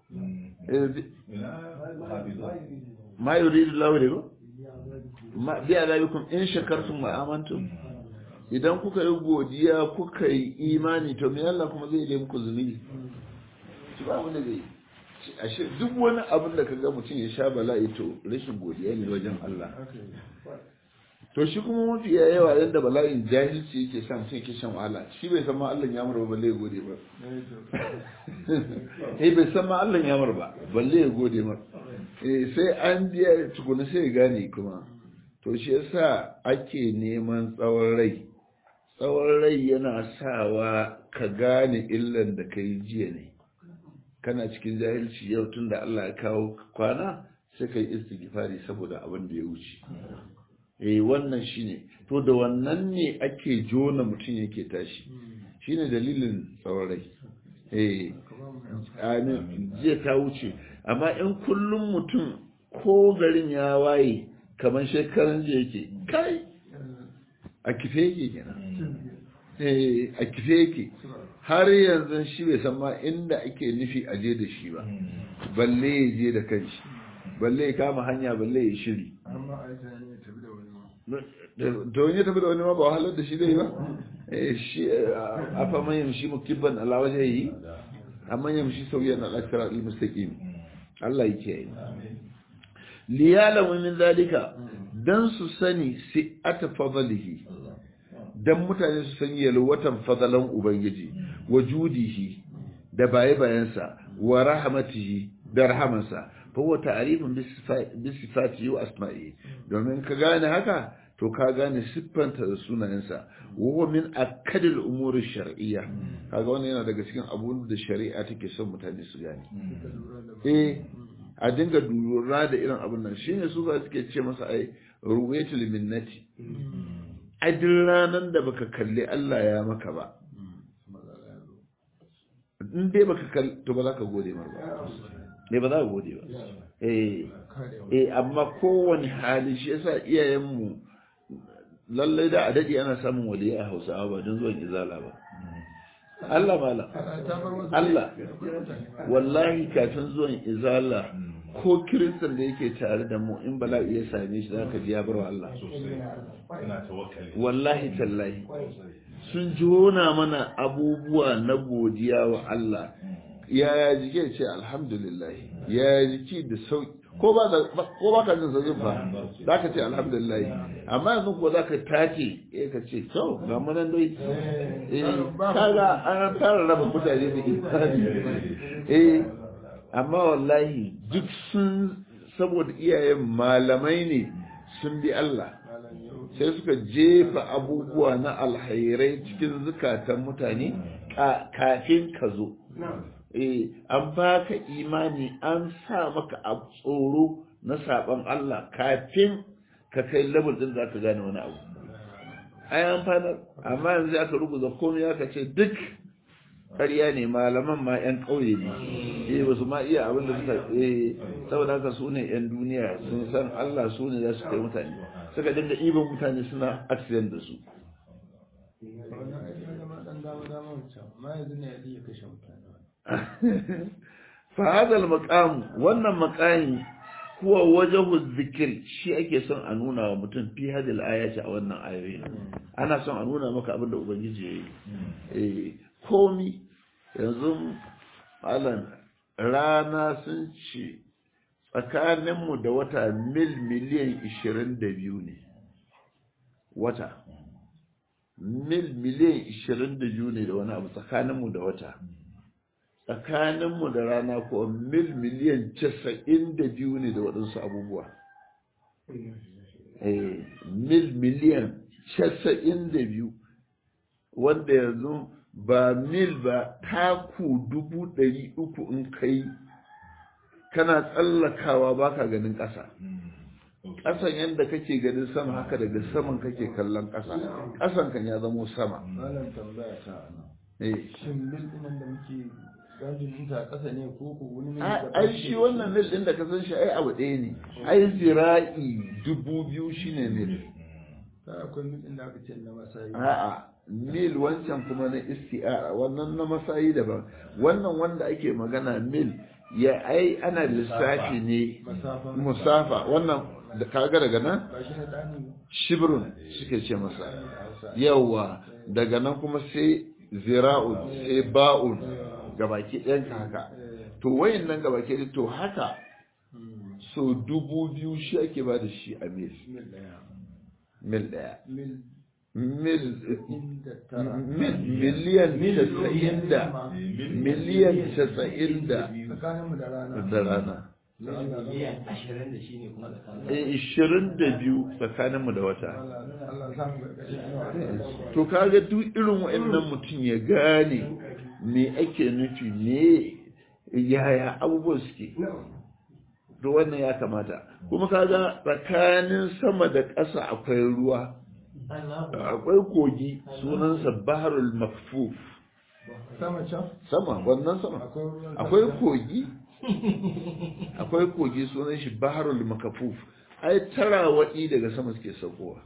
ma yuridu Allah ne ko ma bi azabikum in shakartum wa amantum idan kuka yi godiya kuka yi imani to me Allah kuma zai yi muku zunubi shi ba wanda zai ashe duk wani abin da kaga mutum ya sha bala'i to rashin godiya ne wajen Allah to shi kuma mafi yawa yadda bala'in jahilci yake sa mutum yake shan wahala shi bai san ma Allah ya mura balle ya gode ba eh bai san ma Allah ya mura ba balle ya gode ma eh sai an biya tukuna sai ya gane kuma to shi yasa ake neman tsawon rai tsawon rai yana sawa ka gane illan da ka yi jiya ne kana cikin jahilci yau tun da Allah ya kawo kwana sai ka yi istighfari saboda abin da ya wuce eh wannan shine to da wannan ne ake jona mutum yake tashi shine dalilin tsawon rai eh amin jiya ta wuce amma in kullum mutum ko garin ya waye kamar shekaran jiya yake kai a kife yake kenan eh a kife yake har yanzu shi bai san ma inda ake nufi a je da shi ba balle ya je da kanshi balle ya kama hanya balle ya shiri amma a yi tunani ya tafi da wani ma to in ya tafi da wani ma ba wahalar da shi zai ba eh shi a fa man yamshi mukibban ala wajhihi amma yamshi sauyan ala sirat al-mustaqim Allah yake yi liyalamu min zalika dan su sani si ata fadlihi dan mutane su san yalwatan fadalan ubangiji wa judihi da baye bayansa wa rahmatihi da rahamansa fa huwa ta'rifun bi sifatihi wa asma'ihi domin ka gane haka to ka gane siffanta da sunayensa wa huwa min akadil umuri shar'iyya kaga wannan yana daga cikin abun da shari'a take son mutane su gane eh a dinga lura da irin abin nan shine su za suke ce masa ai ruwayatul minnati a duk ranar da baka kalli Allah ya maka ba in dai baka kalli to ba za ka gode mar ba ne ba za ka gode ba eh eh amma kowane hali shi yasa iyayenmu lallai da a dade ana samun waliyai a Hausawa ba don zuwan izala ba Allah mala Allah wallahi kafin zuwan izala ko kiristan da yake tare da mu in bala'i ya same shi zaka ji ya bar wa Allah Ina tawakkali. wallahi tallahi sun jona mana abubuwa na godiya wa Allah yaya jike ce alhamdulillah yaya jiki da sauki ko ba ko ba ka jin zazin fa zaka ce alhamdulillah amma yanzu ko zaka tace eh ka ce to ga mu nan dai eh kaga an fara raba mutane da imani eh amma wallahi duk sun saboda iyayen malamai ne sun bi Allah sai suka jefa abubuwa na alhairai cikin zukatan mutane kafin ka zo eh an baka imani an sa maka a tsoro na saban Allah kafin ka kai level din zaka gane wani abu ai amfanar amma yanzu aka rubuta komai aka ce duk ƙarya ne malaman ma 'yan ƙauye ne eh ba su ma iya abin da suka eh saboda haka su ne 'yan duniya sun san Allah su ne za su kai mutane suka dinga ibin mutane suna accident da su wannan ai ya zama dan dama dama wancan amma yanzu ne ya iya kashe mutane fa hadal maqam wannan maqami huwa wajhu dhikr shi ake son a nuna wa mutum fi hadal ayati a wannan ayoyi ana son a nuna maka abin da ubangiji yayi eh komi yanzu malam rana sun ce tsakaninmu da wata mil miliyan 22 ne wata mil miliyan 22 ne da wani abu tsakaninmu da wata tsakaninmu da rana ko mil miliyan 92 ne da waɗansu abubuwa eh mil miliyan 92 wanda yanzu ba mil ba taku dubu ɗari uku in kai kana tsallakawa baka ganin ƙasa ƙasan yadda kake ganin sama haka daga saman kake kallon ƙasa ƙasan kan ya zamo sama malam tambaya ta ana eh shin mil dinan da muke gajin ta ƙasa ne ko ko wani mil A- da ai shi wannan mil ɗin da ka san shi ai abu ɗaya ne ai zira'i dubu biyu shine mil ta akwai mil din da aka ce na masayi a'a mil wancan kuma na isti'ara wannan na masayi daban wannan wanda ake magana mil ya ai ana lissafi ne masafa musafa wannan da kaga daga nan ba shi na ɗani ba shibrun suke ce masa yawa daga nan kuma sai zira'un sai ba'un gabaki ɗayan ka haka to wayan nan gabaki ɗaya to haka Hmm. so dubu biyu shi ake ba da shi a mil mil ɗaya mil ɗaya mil mil inda tara mil miliyan casa'in da miliyan casa'in da tsakaninmu da rana da rana miliyan ashirin da shi ne kuma tsakanin e ishirin da biyu tsakaninmu da wata Allah Allah sa mu gargaɗe inuwa to kaga duk irin wa'annan mutum ya gane me ake nufi me yaya abubuwan suke to wannan ya kamata kuma kaga tsakanin sama da ƙasa akwai ruwa akwai kogi sunansa baharul makfuf sama can sama wannan sama akwai ruwan akwai sama. kogi akwai kogi sunan shi baharul makafuf ai tarawaɗi daga sama suke saukowa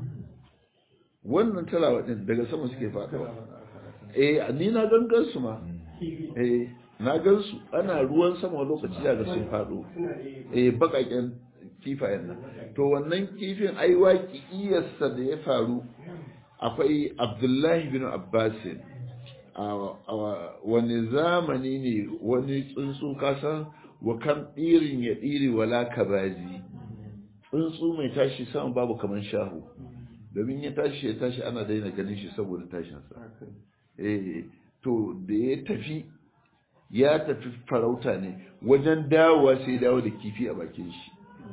wannan tarawaɗin daga sama suke faɗowa eh ni na gangan su ma eh na gan su ana ruwan sama lokaci daga sun faɗo eh bakaken kifayen nan to wannan kifin ai waki iyarsa da ya faru akwai abdullahi bin abbasin a wani zamani ne wani tsuntsu kasan wa kan ɗirin ya ɗiri wala kabazi tsuntsu mai tashi sama babu kaman shahu domin ya tashi ya tashi ana daina ganin shi saboda tashinsa eh to da ya tafi ya tafi farauta ne wajen dawowa sai dawo da kifi a bakin shi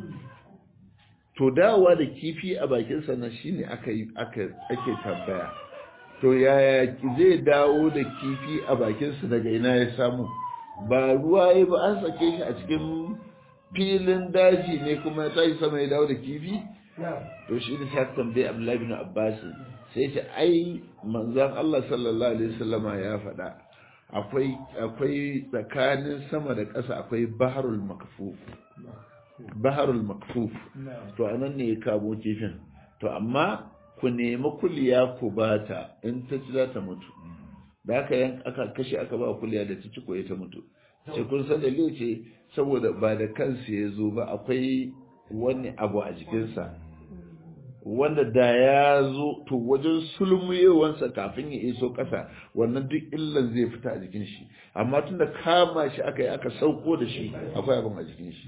to dawowa da kifi a bakinsa na shine aka yi aka ake tambaya to yaya zai dawo da kifi a bakinsa daga ina ya samu ba ruwa ya ba an sake shi a cikin filin daji ne kuma ya tashi sama ya dawo da kifi to shi ne sai tambaye Abdullahi bin Abbas sai ce ai manzon Allah sallallahu alaihi wasallama ya faɗa akwai akwai tsakanin sama da ƙasa akwai baharul makfuf baharul makfuf to anan ne ya kamo kifin to amma ku nemi kuliya ku bata in ta ci za ta mutu da aka yan aka kashe aka ba kuliya da ta ci ko ta mutu ce kun san dalili ce saboda ba da kansa ya zo ba akwai wani abu a jikinsa wanda da ya zo to wajen sulmuyewansa kafin ya iso ƙasa wannan duk illan zai fita a jikin shi amma tun da kama shi aka yi aka sauko da shi akwai abin a jikin shi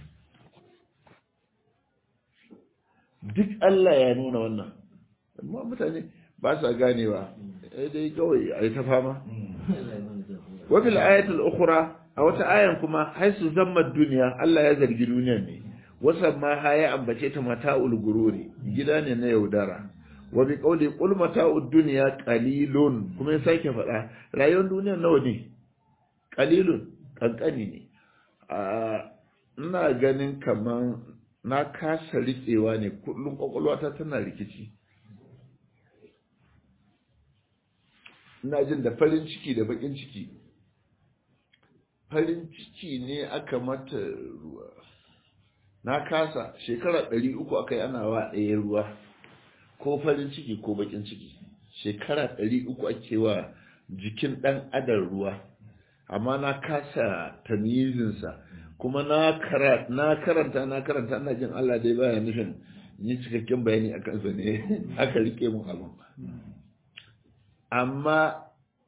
duk Allah ya nuna wannan amma mutane ba sa ganewa eh dai kawai a yi ta fama wa fil ayatul ukhra a wata ayan kuma haisu zamma duniya Allah ya zargi duniyar ne wasan ma ha ya ambace ta mata'ul gururi gida ne na yaudara wa bi qawli qul mata'ud dunya qalilun kuma ya sake faɗa rayuwar duniyar nawa ne qalilun kankani ne a ina ganin kaman na kasa riƙewa ne kullum kwakwalwata tana rikici ina jin da farin ciki da bakin ciki farin ciki ne aka mata ruwa na kasa shekara ɗari uku aka yi ana wa ɗaya ruwa ko farin ciki ko bakin ciki shekara ɗari uku ake wa jikin ɗan adam ruwa amma na kasa tamizinsa kuma na karanta na karanta na jin Allah dai baya nufin ni cikakken bayani a kansa ne aka rike mun abin amma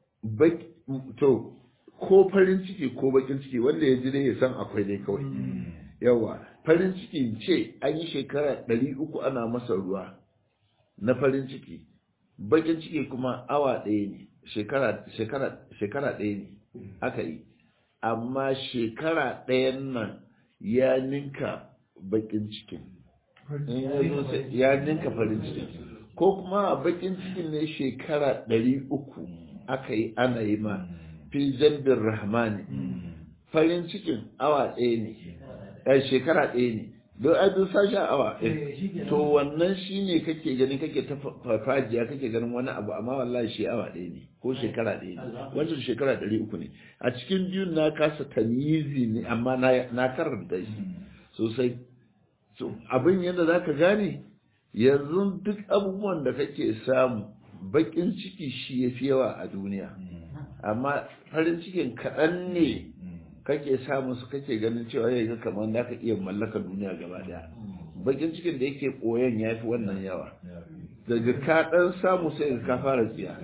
to ko farin ciki ko bakin ciki wanda ya ji dai ya san akwai dai kawai yawa farin ciki ce an yi shekara ɗari uku ana masa ruwa na farin ciki bakin ciki kuma awa ɗaya ne shekara ɗaya ne aka yi amma shekara ɗayan nan ya ninka bakin cikin ya ninka farin cikin ko kuma bakin cikin ne shekara ɗari uku aka yi ana yi ma fi jambin rahmani farin cikin awa ɗaya ne shekara ɗaya ne don abin sashi awa to wannan shi ne kake gani kake ta farfajiya kake ganin wani abu amma wallahi shi awa ɗaya ne ko shekara ɗaya ne wancan shekara ɗari uku ne a cikin biyun na kasa tamizi ne amma na karanta shi sosai so abin yadda za ka gane yanzu duk abubuwan da kake samu bakin ciki shi ya fi yawa a duniya amma farin cikin kaɗan ne kake samu su kake ganin cewa ya ga kamar da ka iya mallaka duniya gaba daya bakin cikin da yake koyon ya fi wannan yawa daga ka dan samu sai ka fara tsiya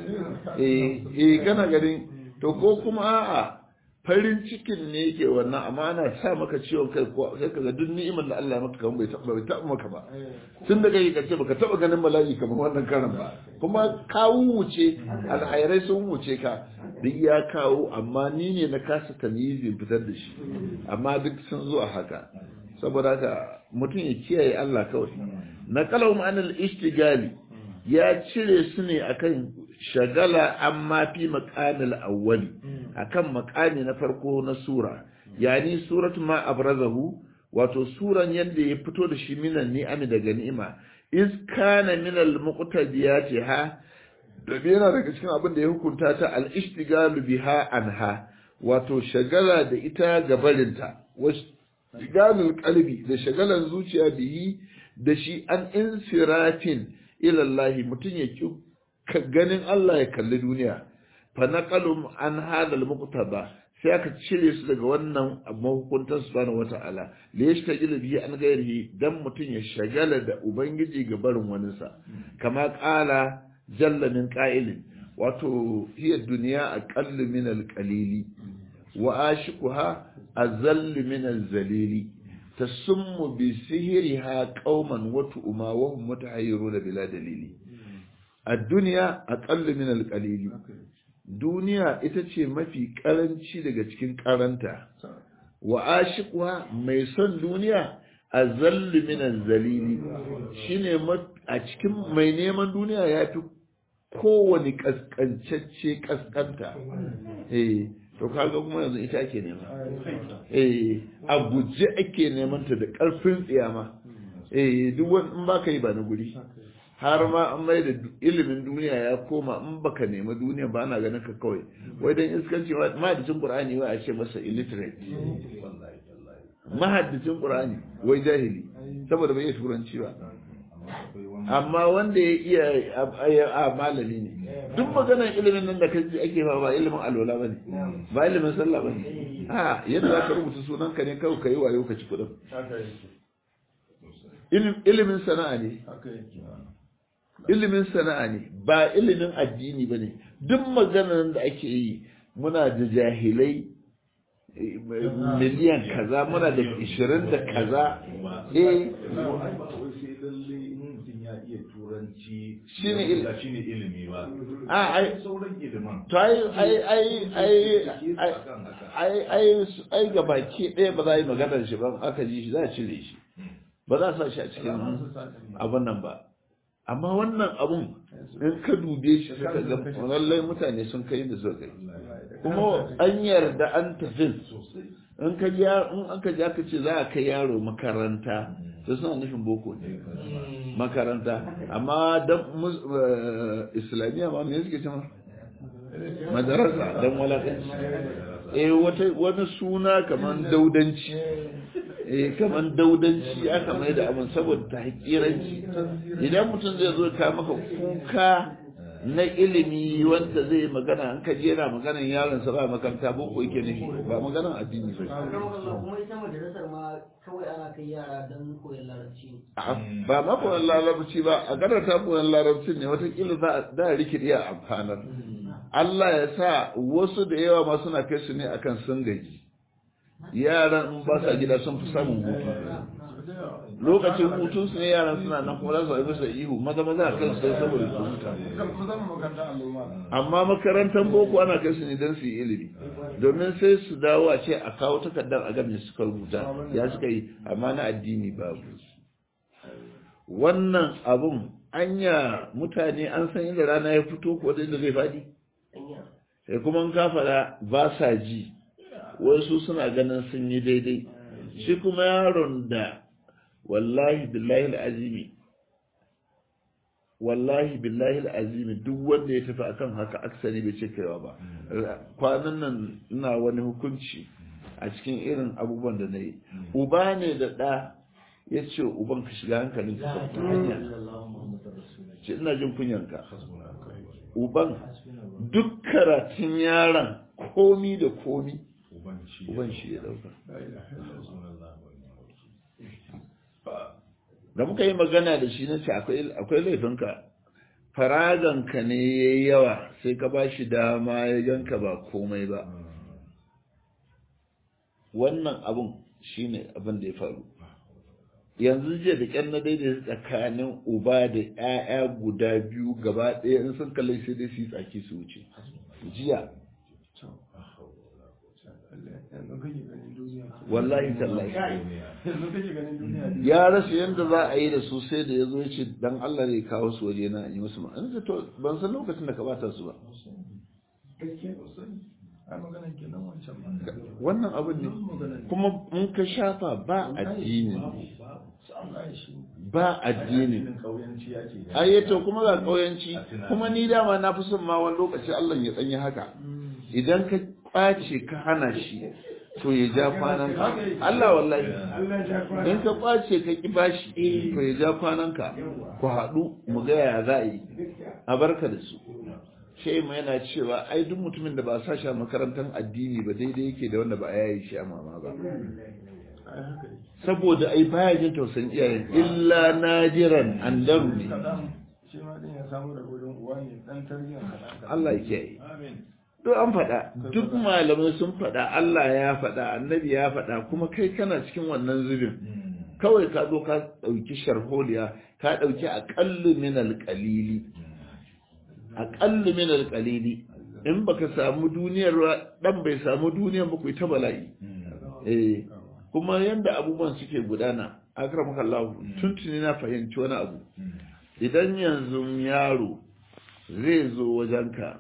eh eh kana ganin to ko kuma a'a farin cikin ne yake wannan amma ana sa maka ciwon kai ko sai kaga duk ni'imar da Allah ya maka kamar bai taɓa bai taɓa maka ba tun da kai kace baka taɓa ganin bala'i kamar wannan karan ba kuma ka wuce alhairai sun wuce ka duk ya kawo amma ni ne na kasa tamyizin fitar da shi amma duk sun zo a haka saboda haka mutum ya kiyaye Allah kawai na kalau ma'anar ishtigali ya cire su ne akan shagala amma fi maqamil awwali akan maqami na farko na sura yani suratu ma abrazahu wato suran yadda ya fito da shi minan ni'ami daga ni'ima iz kana min al muqtadiyati ha da yana daga cikin abin da ya hukunta ta al ishtigalu biha anha wato shagala da ita gabarinta washigalul qalbi da shagalan zuciya bihi da shi an insiratin ila Allah mutun ya ki ganin Allah ya kalli duniya fa naqalum an hadal muqtada sai aka cire su daga wannan mahukuntar subhanahu wata'ala da ya shagala bihi an gairihi dan mutum ya shagala da ubangiji ga barin waninsa kama kala jalla min qa'ilin wato hiya duniya aqallu min al-qalili wa ashiquha azallu min al-zalili tasummu bi sihriha qauman wa tu'ma wa hum mutahayyiruna bila dalili ad-dunya aqallu min al-qalili duniya ita ce mafi karanci daga cikin karanta wa ashiqwa mai son duniya azallu min az-zalili shine a cikin mai neman duniya yafi kowane kaskancacce kaskanta eh to kaga kuma yanzu ita ake nema eh a guje ake neman ta da karfin tsiyama eh duk wani in baka yi ba na guri har ma an mai da ilimin duniya ya koma in baka nemi duniya ba ana ganin ka kawai wai dan iskanci mahaddicin qur'ani wai a ce masa illiterate mahaddicin qur'ani wai jahili saboda bai iya turanci ba amma wanda ya iya a malami ne duk maganar ilimin nan da kaji ake ba ba ilimin alwala bane ba ilimin sallah bane a yadda za ka rubuta sunan ka ne kawai kai wayo ka ci kudin ilimin sana'a ne ilimin sana'a ne ba ilimin addini ba ne duk maganar da ake yi muna da jahilai miliyan kaza muna da ishirin da kaza eh shine shine ilimi ba a ai sauran ilimin to ai ai ai ai ai ai ai ga baki ɗaya ba za a yi maganar shi ba aka ji shi za a cire shi ba za a sa shi a cikin abin nan ba amma wannan abun in ka dube shi sai ka ga lallai mutane sun kai da suka kai kuma an yarda an tafi in ka ja in aka ja ka ce za a kai yaro makaranta sai suna nufin boko ne makaranta amma dan islamiyya ma me suke cewa madarasa don walakanci eh wata wani suna kaman daudanci eh kaman daudanci aka mai da abin saboda ta hakiranci idan mutum zai zo ka maka kuka na ilimi wanda zai magana an kaje yana maganan yaron sa ba makaranta boko yake nufi ba maganan addini ba kuma ita madrasar ma kawai ana kai yara don koyon larabci ne ba ma koyon larabci ba a karanta koyon larabci ne watakila za a da rikidi a amfanar Allah ya sa wasu da yawa ma suna kai su ne akan sun gaji yaran in ba sa gida sun fi samun hutu lokacin hutun su ne yaran suna nan kuma za su haifi sa ihu maza maza a kan su sai saboda su huta kan kusan makaranta allo ma amma makarantar boko ana kai su ne don su yi ilimi domin sai su dawo a ce a kawo takardar a game suka rubuta ya suka yi amma na addini babu wannan abun anya mutane an san inda rana ya fito ko da inda zai faɗi sai kuma in ka faɗa ba sa ji wasu suna ganin sun yi daidai shi kuma yaron da wallahi billahi azimi wallahi billahi azimi duk wanda ya tafi akan haka aksari bai ce kaiwa ba kwanan nan ina wani hukunci a cikin irin abubuwan da na yi uba ne da ɗa ya ce uban ka shiga hankalin ka ta hanya ce ina jin kunyanka uban duk karatun yaron komi da komi uban shi ya dauka da muka yi magana da shi na ce akwai laifinka faraganka ne ya yi yawa sai ka ba shi dama ya ganka ba komai ba wannan abun shi ne abin da ya faru yanzu jiya da ƙyan na daidai tsakanin uba da 'ya'ya guda biyu gaba ɗaya in sun kalli sai dai su yi tsaki su wuce jiya yanzu kake ganin duniya wallahi tallahi yanzu kake ganin duniya ya rasa yadda za a yi da su sai da ya zo ya ce dan Allah ne kawo su waje na yi musu ma an ce to ban san lokacin da ka bata su ba gaskiya sosai ai magana kenan wancan ma wannan abin ne kuma in ka shafa ba addini wallahi shi ba addini kauyanci ya ce ayyato kuma ga kauyanci kuma ni dama na fi son ma wani lokaci Allah ya tsanyi haka idan ka ɓace ka hana shi to ya ja kwanan ka Allah wallahi in ka ɓace ka ki bashi to ya ja kwanan ka ku haɗu mu ga ya za a yi a barka da su sai mu yana cewa ai duk mutumin da ba sa shi a makarantar addini ba daidai yake da wanda ba a yayi shi a mama ba ai haka ne saboda ai baya jin tausayin iyayen illa najiran andaru ne kadan shi ma din ya samu da gudun uwa ne dan tarbiyyar kadan Allah ya kiyaye amin duk an faɗa duk malamai sun faɗa Allah ya faɗa annabi ya faɗa kuma kai kana cikin wannan zubin kawai ka zo ka ɗauki sharholiya ka ɗauki aƙallu min alƙalili aƙallu min alƙalili in baka samu duniyar ba dan bai samu duniyar ba ku ta bala'i eh kuma yanda abubuwan suke gudana akramaka Allah tuntuni na fahimci wani abu idan yanzu yaro zai zo wajenka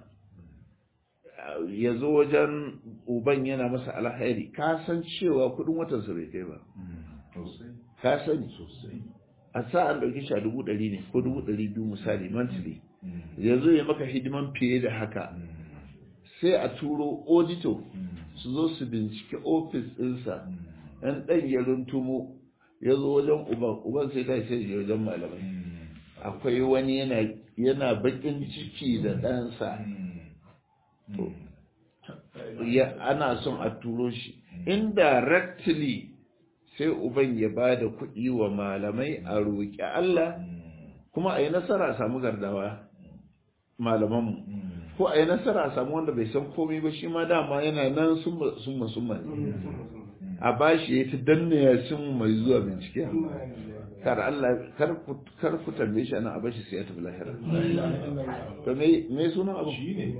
ya zo wajen uban yana masa alhairi ka san cewa kudin watansa bai kai ba sosai ka sani sosai a sa an ɗauki shi a dubu ɗari ne ko dubu ɗari biyu misali monthly ya zo ya maka hidiman fiye da haka sai a turo auditor su zo su bincike ofis ɗinsa ɗan ɗan ya runtumo ya zo wajen uban uban sai ta sai ya wajen malamai akwai wani yana yana bakin ciki da ɗansa to ya ana son a turo shi indirectly sai uban ya ba da kuɗi wa malamai a roƙi Allah kuma a yi nasara a samu gardawa malamanmu ko a yi nasara a samu wanda bai san komai ba shi ma dama yana nan summa summa summa ne a bashi ya ta danna ya sun mai zuwa bincike kar Allah kar ku kar ku tambaye shi ana a bashi sai ya tafi lahira to me me sunan abu shi ne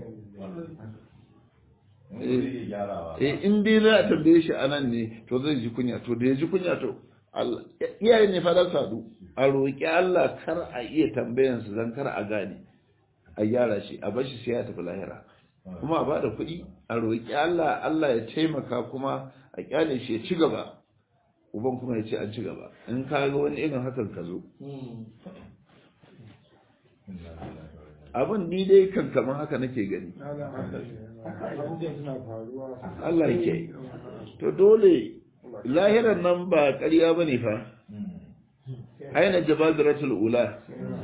wanda zai iya gyarawa eh in dai za a tambaye shi anan ne to zai ji kunya to da ya ji kunya to Allah iyaye ne fa za su haɗu a roƙi Allah kar a iya tambayan su dan kar a gane a gyara shi a bashi sai ya tafi lahira kuma a bada kuɗi a roƙi Allah Allah ya taimaka kuma a kyale shi ya ci gaba uban kuma ya ce an ci gaba in ka ga wani irin hakan ka zo abin ni dai kan kamar haka nake gani abubuwan suna faruwa Allah yake to dole lahiran nan ba ƙarya bane fa aina jabadiratul ula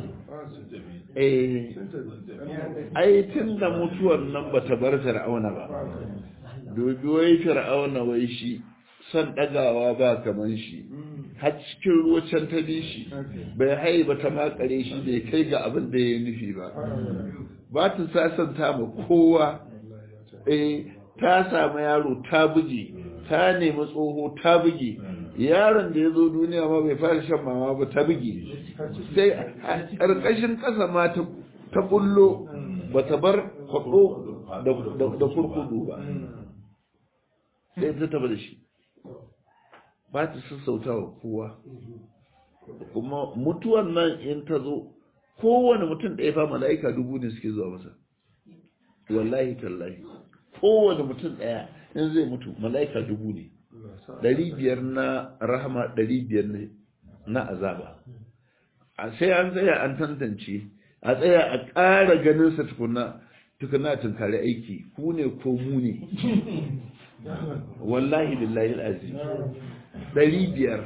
eh ai tunda mutuwar nan bata bar fir'auna ba dubi wai fir'auna wai shi son dagawa ba kaman shi har cikin ruwa can ta bi shi bai hai ba ta makare shi bai kai ga abin da ya nufi ba ba ta sasanta ma kowa eh ta samu yaro ta buge ta nemi tsoho ta buge yaron da ya zo duniya ma bai fara shan mama ba ta buge sai a ƙarƙashin ƙasa ma ta ta bullo ba ta bar kwaɗo da kurkudu ba sai ta taba da shi ba ta sassauta wa kowa kuma mutuwan nan in ta zo kowane mutum ɗaya fa mala'ika dubu ne suke zuwa masa wallahi tallahi kowane mutum ɗaya in zai mutu mala'ika dubu ne ɗari biyar na rahama ɗari biyar ne na azaba a sai an tsaya an tantance a tsaya a ƙara ganinsa tukuna tukuna tunkari aiki ku ne ko mu ne wallahi billahi al'azim ɗari biyar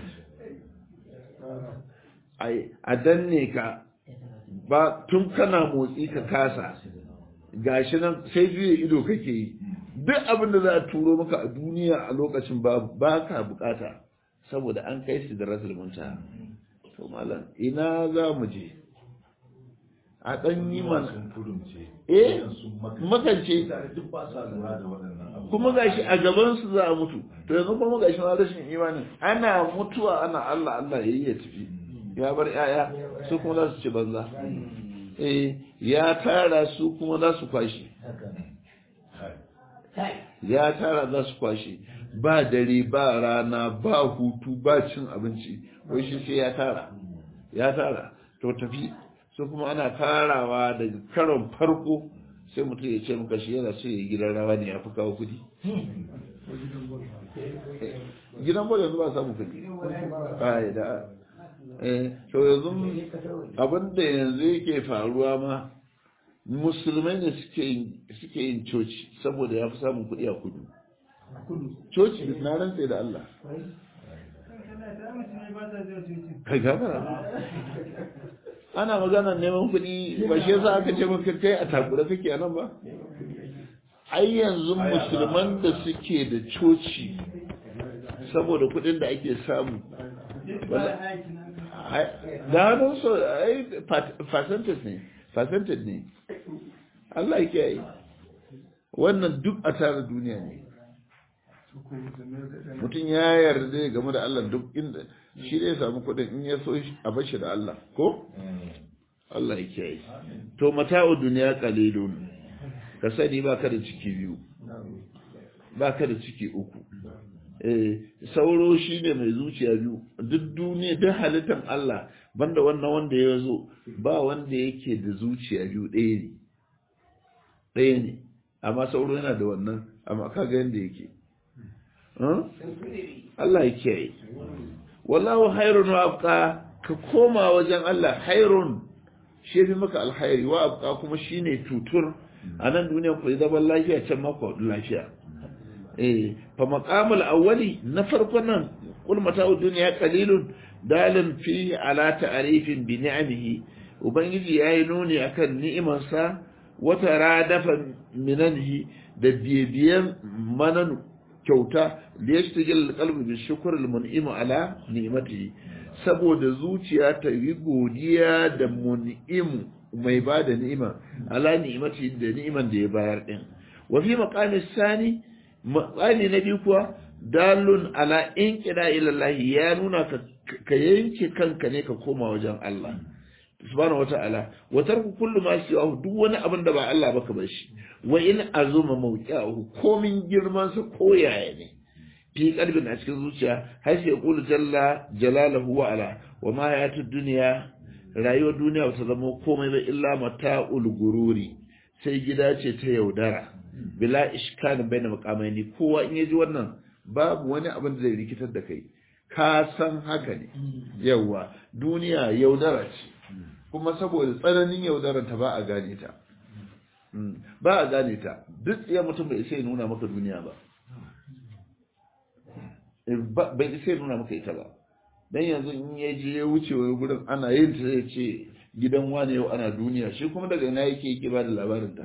a danne ka ba tun kana motsi ka kasa gashi nan sai juya ido kake yi duk abin da za a turo maka a duniya a lokacin ba ba ka bukata saboda an kai su da rasul munta to malam ina za mu je a dan yi mana sun kurumce eh sun makance duk ba sa lura da waɗannan abubuwa kuma gashi a gaban su za a mutu to yanzu kuma gashi na rashin imani ana mutuwa ana Allah Allah yayi ya tafi ya bar yaya su kuma za su ci banza eh ya tara su kuma za su kwashi ya tara za su kwashi ba dare ba rana ba hutu ba cin abinci wai shi sai ya tara ya tara to tafi su kuma ana tarawa daga karon farko sai mutum ya ce maka shi yana so ya yi gidan rawa ne ya fi kawo kudi gidan bol yanzu ba samu kudi ai da eh to yanzu abin da yanzu yake faruwa ma musulmai ne suke yin suke yin coci saboda ya fi samun kudi a kudu coci na rantse da Allah kai gafara ana magana neman kuɗi ba shi yasa aka ce maka kai a takura kake a nan ba ai yanzu musulman da suke da coci saboda kuɗin da ake samu da hannun so ai percentage ne percentage ne Allah yake yi wannan duk a tara duniya ne mutum ya yarda ya game da Allah duk inda shi ne samu kuɗin in ya so a bashi da Allah ko Allah ya kiyaye to mata'u duniya qalilun ka sani baka da ciki biyu baka da ciki uku eh sauro shine mai zuciya biyu duk duniya duk halittar Allah banda wannan wanda ya zo ba wanda yake da zuciya biyu ɗaya ne ɗaya ne amma sauro yana da wannan amma kaga yanda yake Allah ya kiyaye wallahu hairun wa abqa ka koma wajen Allah hairun shi fi maka alhairi wa abqa kuma shine tutur a nan duniya ku zaman lafiya can ma ku lafiya eh fa maqamul awwali na farko nan kul mata'ud dunya qalilun dalin fi ala ta'rifin bi ni'amihi ubangiji yayi nuni akan ni'imarsa wata radafa minanhi da bibiyan mananu kyauta da ya shigil kalbi bi shukr al mun'im ala ni'matihi saboda zuciya ta yi godiya da mun'im mai ba da ni'ima ala ni'matihi da ni'iman da ya bayar din wa fi maqami sani maqami na biyu kuwa dalun ala inqida ila Allah ya nuna ka ka yanke kanka ne ka koma wajen Allah subhanahu wata'ala wa tarku kullu ma siwahu duk wani abin da ba Allah ba ka bar shi wa in azuma mawqi'ahu komin girman sa ko yaya ne fi qalbin a cikin zuciya har sai yaqulu jalla jalaluhu wa ala wa ma hayatud dunya rayuwar duniya ta zama komai ba illa mata'ul gururi sai gida ce ta yaudara bila ishkan baina maqamaini kowa in yaji wannan babu wani abin da zai rikitar da kai ka san haka ne yawa duniya yaudara ce kuma saboda tsananin yaudarar ta ba a gane ta ba a gane ta duk ya mutum bai isa ya nuna maka duniya ba bai isa ya nuna maka ita ba dan yanzu in ya je ya wuce wani gurin ana yin ta zai ce gidan wane yau ana duniya shi kuma daga ina yake yake ba da labarin ta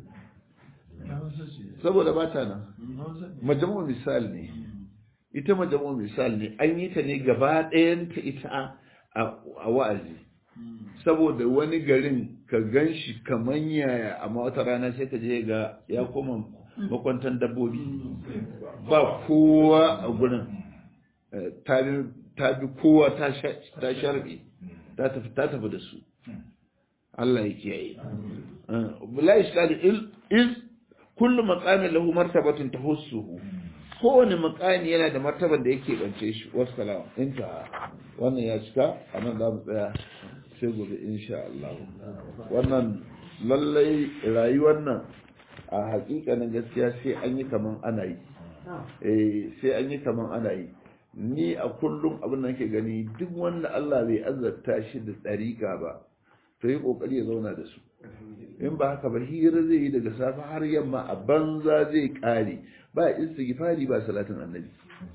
saboda ba ta nan majamu misal ne ita majamu misal ne an yi ta ne gaba ɗayan ta ita a wa'azi saboda wani garin ka gan shi kaman yaya amma wata rana sai ka je ga ya koma makwantan dabbobi ba kowa a gurin ta bi kowa ta sharbe ta tafi da su Allah ya kiyaye la iskali iz kullu maqamin lahu martabatun tahussuhu kowane makami yana da martaban da yake bance shi wassalam inta wannan ya cika a nan za mu tsaya sai gobe insha Allah wannan lallai rayuwar nan a hakikanin gaskiya sai an yi kaman ana yi eh sai an yi kaman ana yi ni a kullum abin da nake gani duk wanda Allah bai azarta shi da tsarika ba to yi kokari ya zauna da su in ba haka ba hira zai yi daga safe har yamma a banza zai kare ba istighfari ba salatin annabi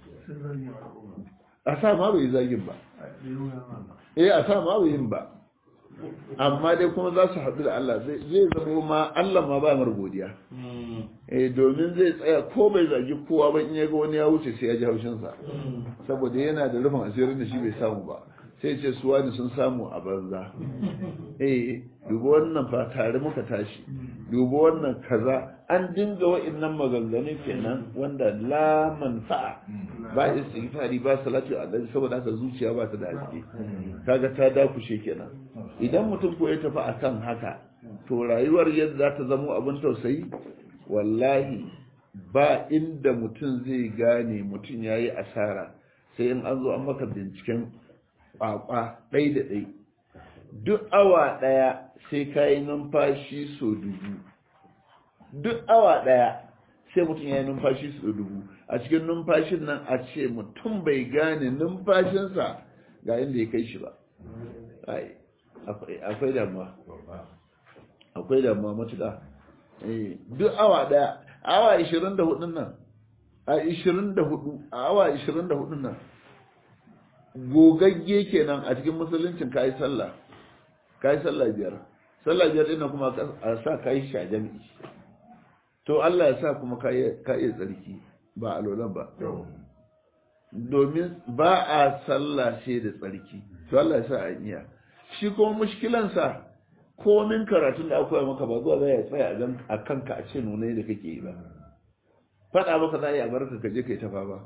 a sa ma bai zagin ba eh a sa ma bai yin ba amma dai kuma za su haɗu da Allah zai zama ma Allah ma ba mar godiya eh domin zai tsaya ko bai zagi kowa ba in ya ga wani ya wuce sai ya ji haushinsa saboda yana da rufin asirin da shi bai samu ba sai ce su wani sun samu a banza eh dubi wannan fa tare muka tashi dubi wannan kaza an dinga wa'annan maganganun kenan wanda la manfa'a ba istighfari ba salatu alaihi saboda haka zuciya ba ta da haske kaga ta dakushe kenan idan mutum ko ya tafi akan haka to rayuwar yadda za ta zamo abin tausayi wallahi ba inda mutum zai gane mutum yayi asara sai in an zo an maka binciken kwakwa ɗai da ɗai duk awa ɗaya sai ka yi numfashi so dubu duk awa ɗaya sai mutum ya yi numfashi so dubu a cikin numfashin nan a ce mutum bai gane numfashinsa ga inda ya kai shi ba akwai damuwa akwai damuwa matuƙa duk awa ɗaya awa 24 nan a 24 a awa 24 nan gogagge kenan a cikin musuluncin kayi sallah kayi sallah biyar sallah biyar ɗin kuma a sa kayi shi a jami'i to Allah ya sa kuma kayi tsarki ba alolan ba domin ba a sallah sai da tsarki to Allah ya sa a iya shi kuma mushkilansa komin karatun da akwai maka ba zuwa zai tsaya a kanka a ce nuna da kake yi ba faɗa maka za a yi a barka ka je kai tafa ba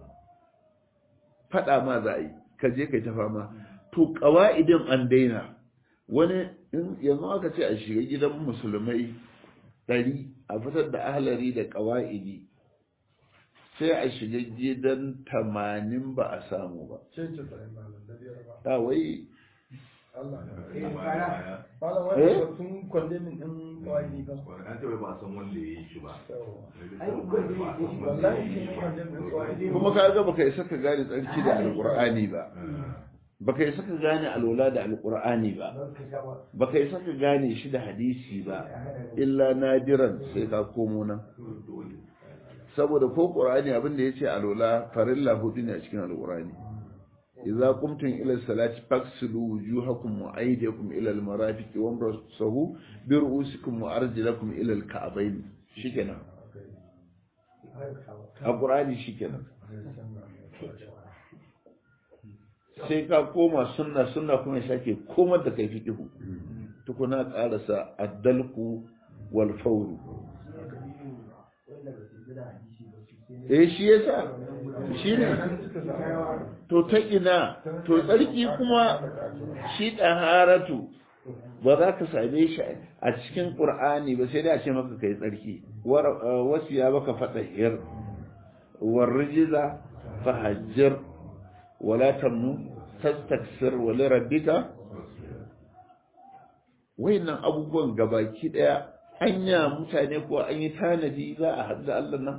faɗa ma za a yi ka je kai tafa ma to ƙawa'idin an daina wani yanzu aka ce a shiga gidan musulmai ɗari a fitar da ahalari da ƙawa'idi sai a shiga gidan tamanin ba a samu ba ta wai sun kwalle min ɗin kawai ba an taɓa ba san wanda ya yi shi ba kuma ka ga baka isa ka gane tsarki da alƙur'ani ba baka isa ka gane alola da alƙur'ani ba baka isa ka gane shi da hadisi ba illa nadiran sai ka komo nan saboda ko ƙur'ani abin da ya ce alola farilla hudu ne a cikin alƙur'ani idza qumtum ila salati faghsilu wujuhakum wa aydiyakum ila al-marafiq wamsahu bi ru'usikum wa arjulakum ila al-ka'bayn shikenan a qur'ani shikenan sai ka koma sunna sunna kuma sake komar da kai fiqhu tukuna qarasa ad-dalku wal fawru eh shi yasa shi ne to ta ina to tsarki kuma shi ɗaharatu ba za ka same shi a cikin ƙur'ani ba sai dai a ce maka kai tsarki wasu ya baka faɗa hir warrijiza fahajjir wala tamnu tastaksir wali rabbika wayannan abubuwan gabaki ɗaya anya mutane ko an yi tanadi za a haɗu da Allah nan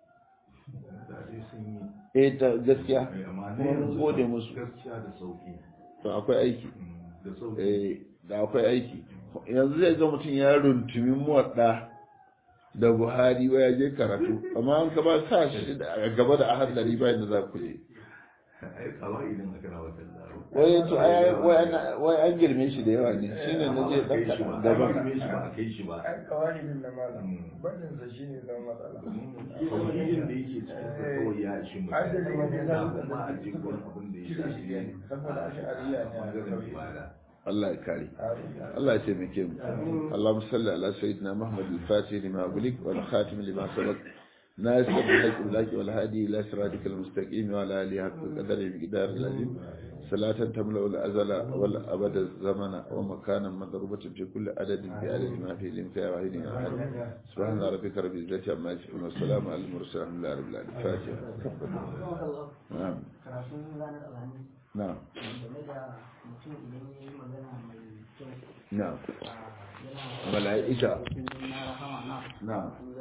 eh ta gaskiya kuma mun gode musu gaskiya da sauki to akwai aiki da sauki eh da akwai aiki yanzu zai ga mutum ya runtumi muwadda da buhari wa ya je karatu amma an ka ba sa shi a gaba da ahad dari bayan da za ku je ai kawai idan aka na wata zaro wai to ai wai an- wai an girme shi da yawa ne shine na je dan kaɗan gaba gaba shi ba a kai shi ba ai kawai din na malam barin sa shine zama matsala kawai da yake cikin sa kawai ya ishi mutum ai da wani da na kuma a cikin abin da ya shafi saboda ash'ariya ne a bangaren kauye ibada Allah ya kare Allah ya taimake mu Allahumma salli ala sayyidina Muhammad al-Fatih lima ughliq wal khatim lima sabaq ناصر الحق بالحق والهادي الى صراطك المستقيم وعلى اله حق قدر المقدار العظيم صلاة تملأ الأزل والأبد الزمن ومكانا مضروبة في كل عدد بعدد ما فيه الإمكان وعين أحد سبحان ربك رب العزة عما يصفون والسلام على المرسلين الحمد لله رب العالمين الفاتحة نعم karatun ranar alhamis نعم game da mutum idan ya yi magana mai kyau نعم a yana ملائكة na rahama na نعم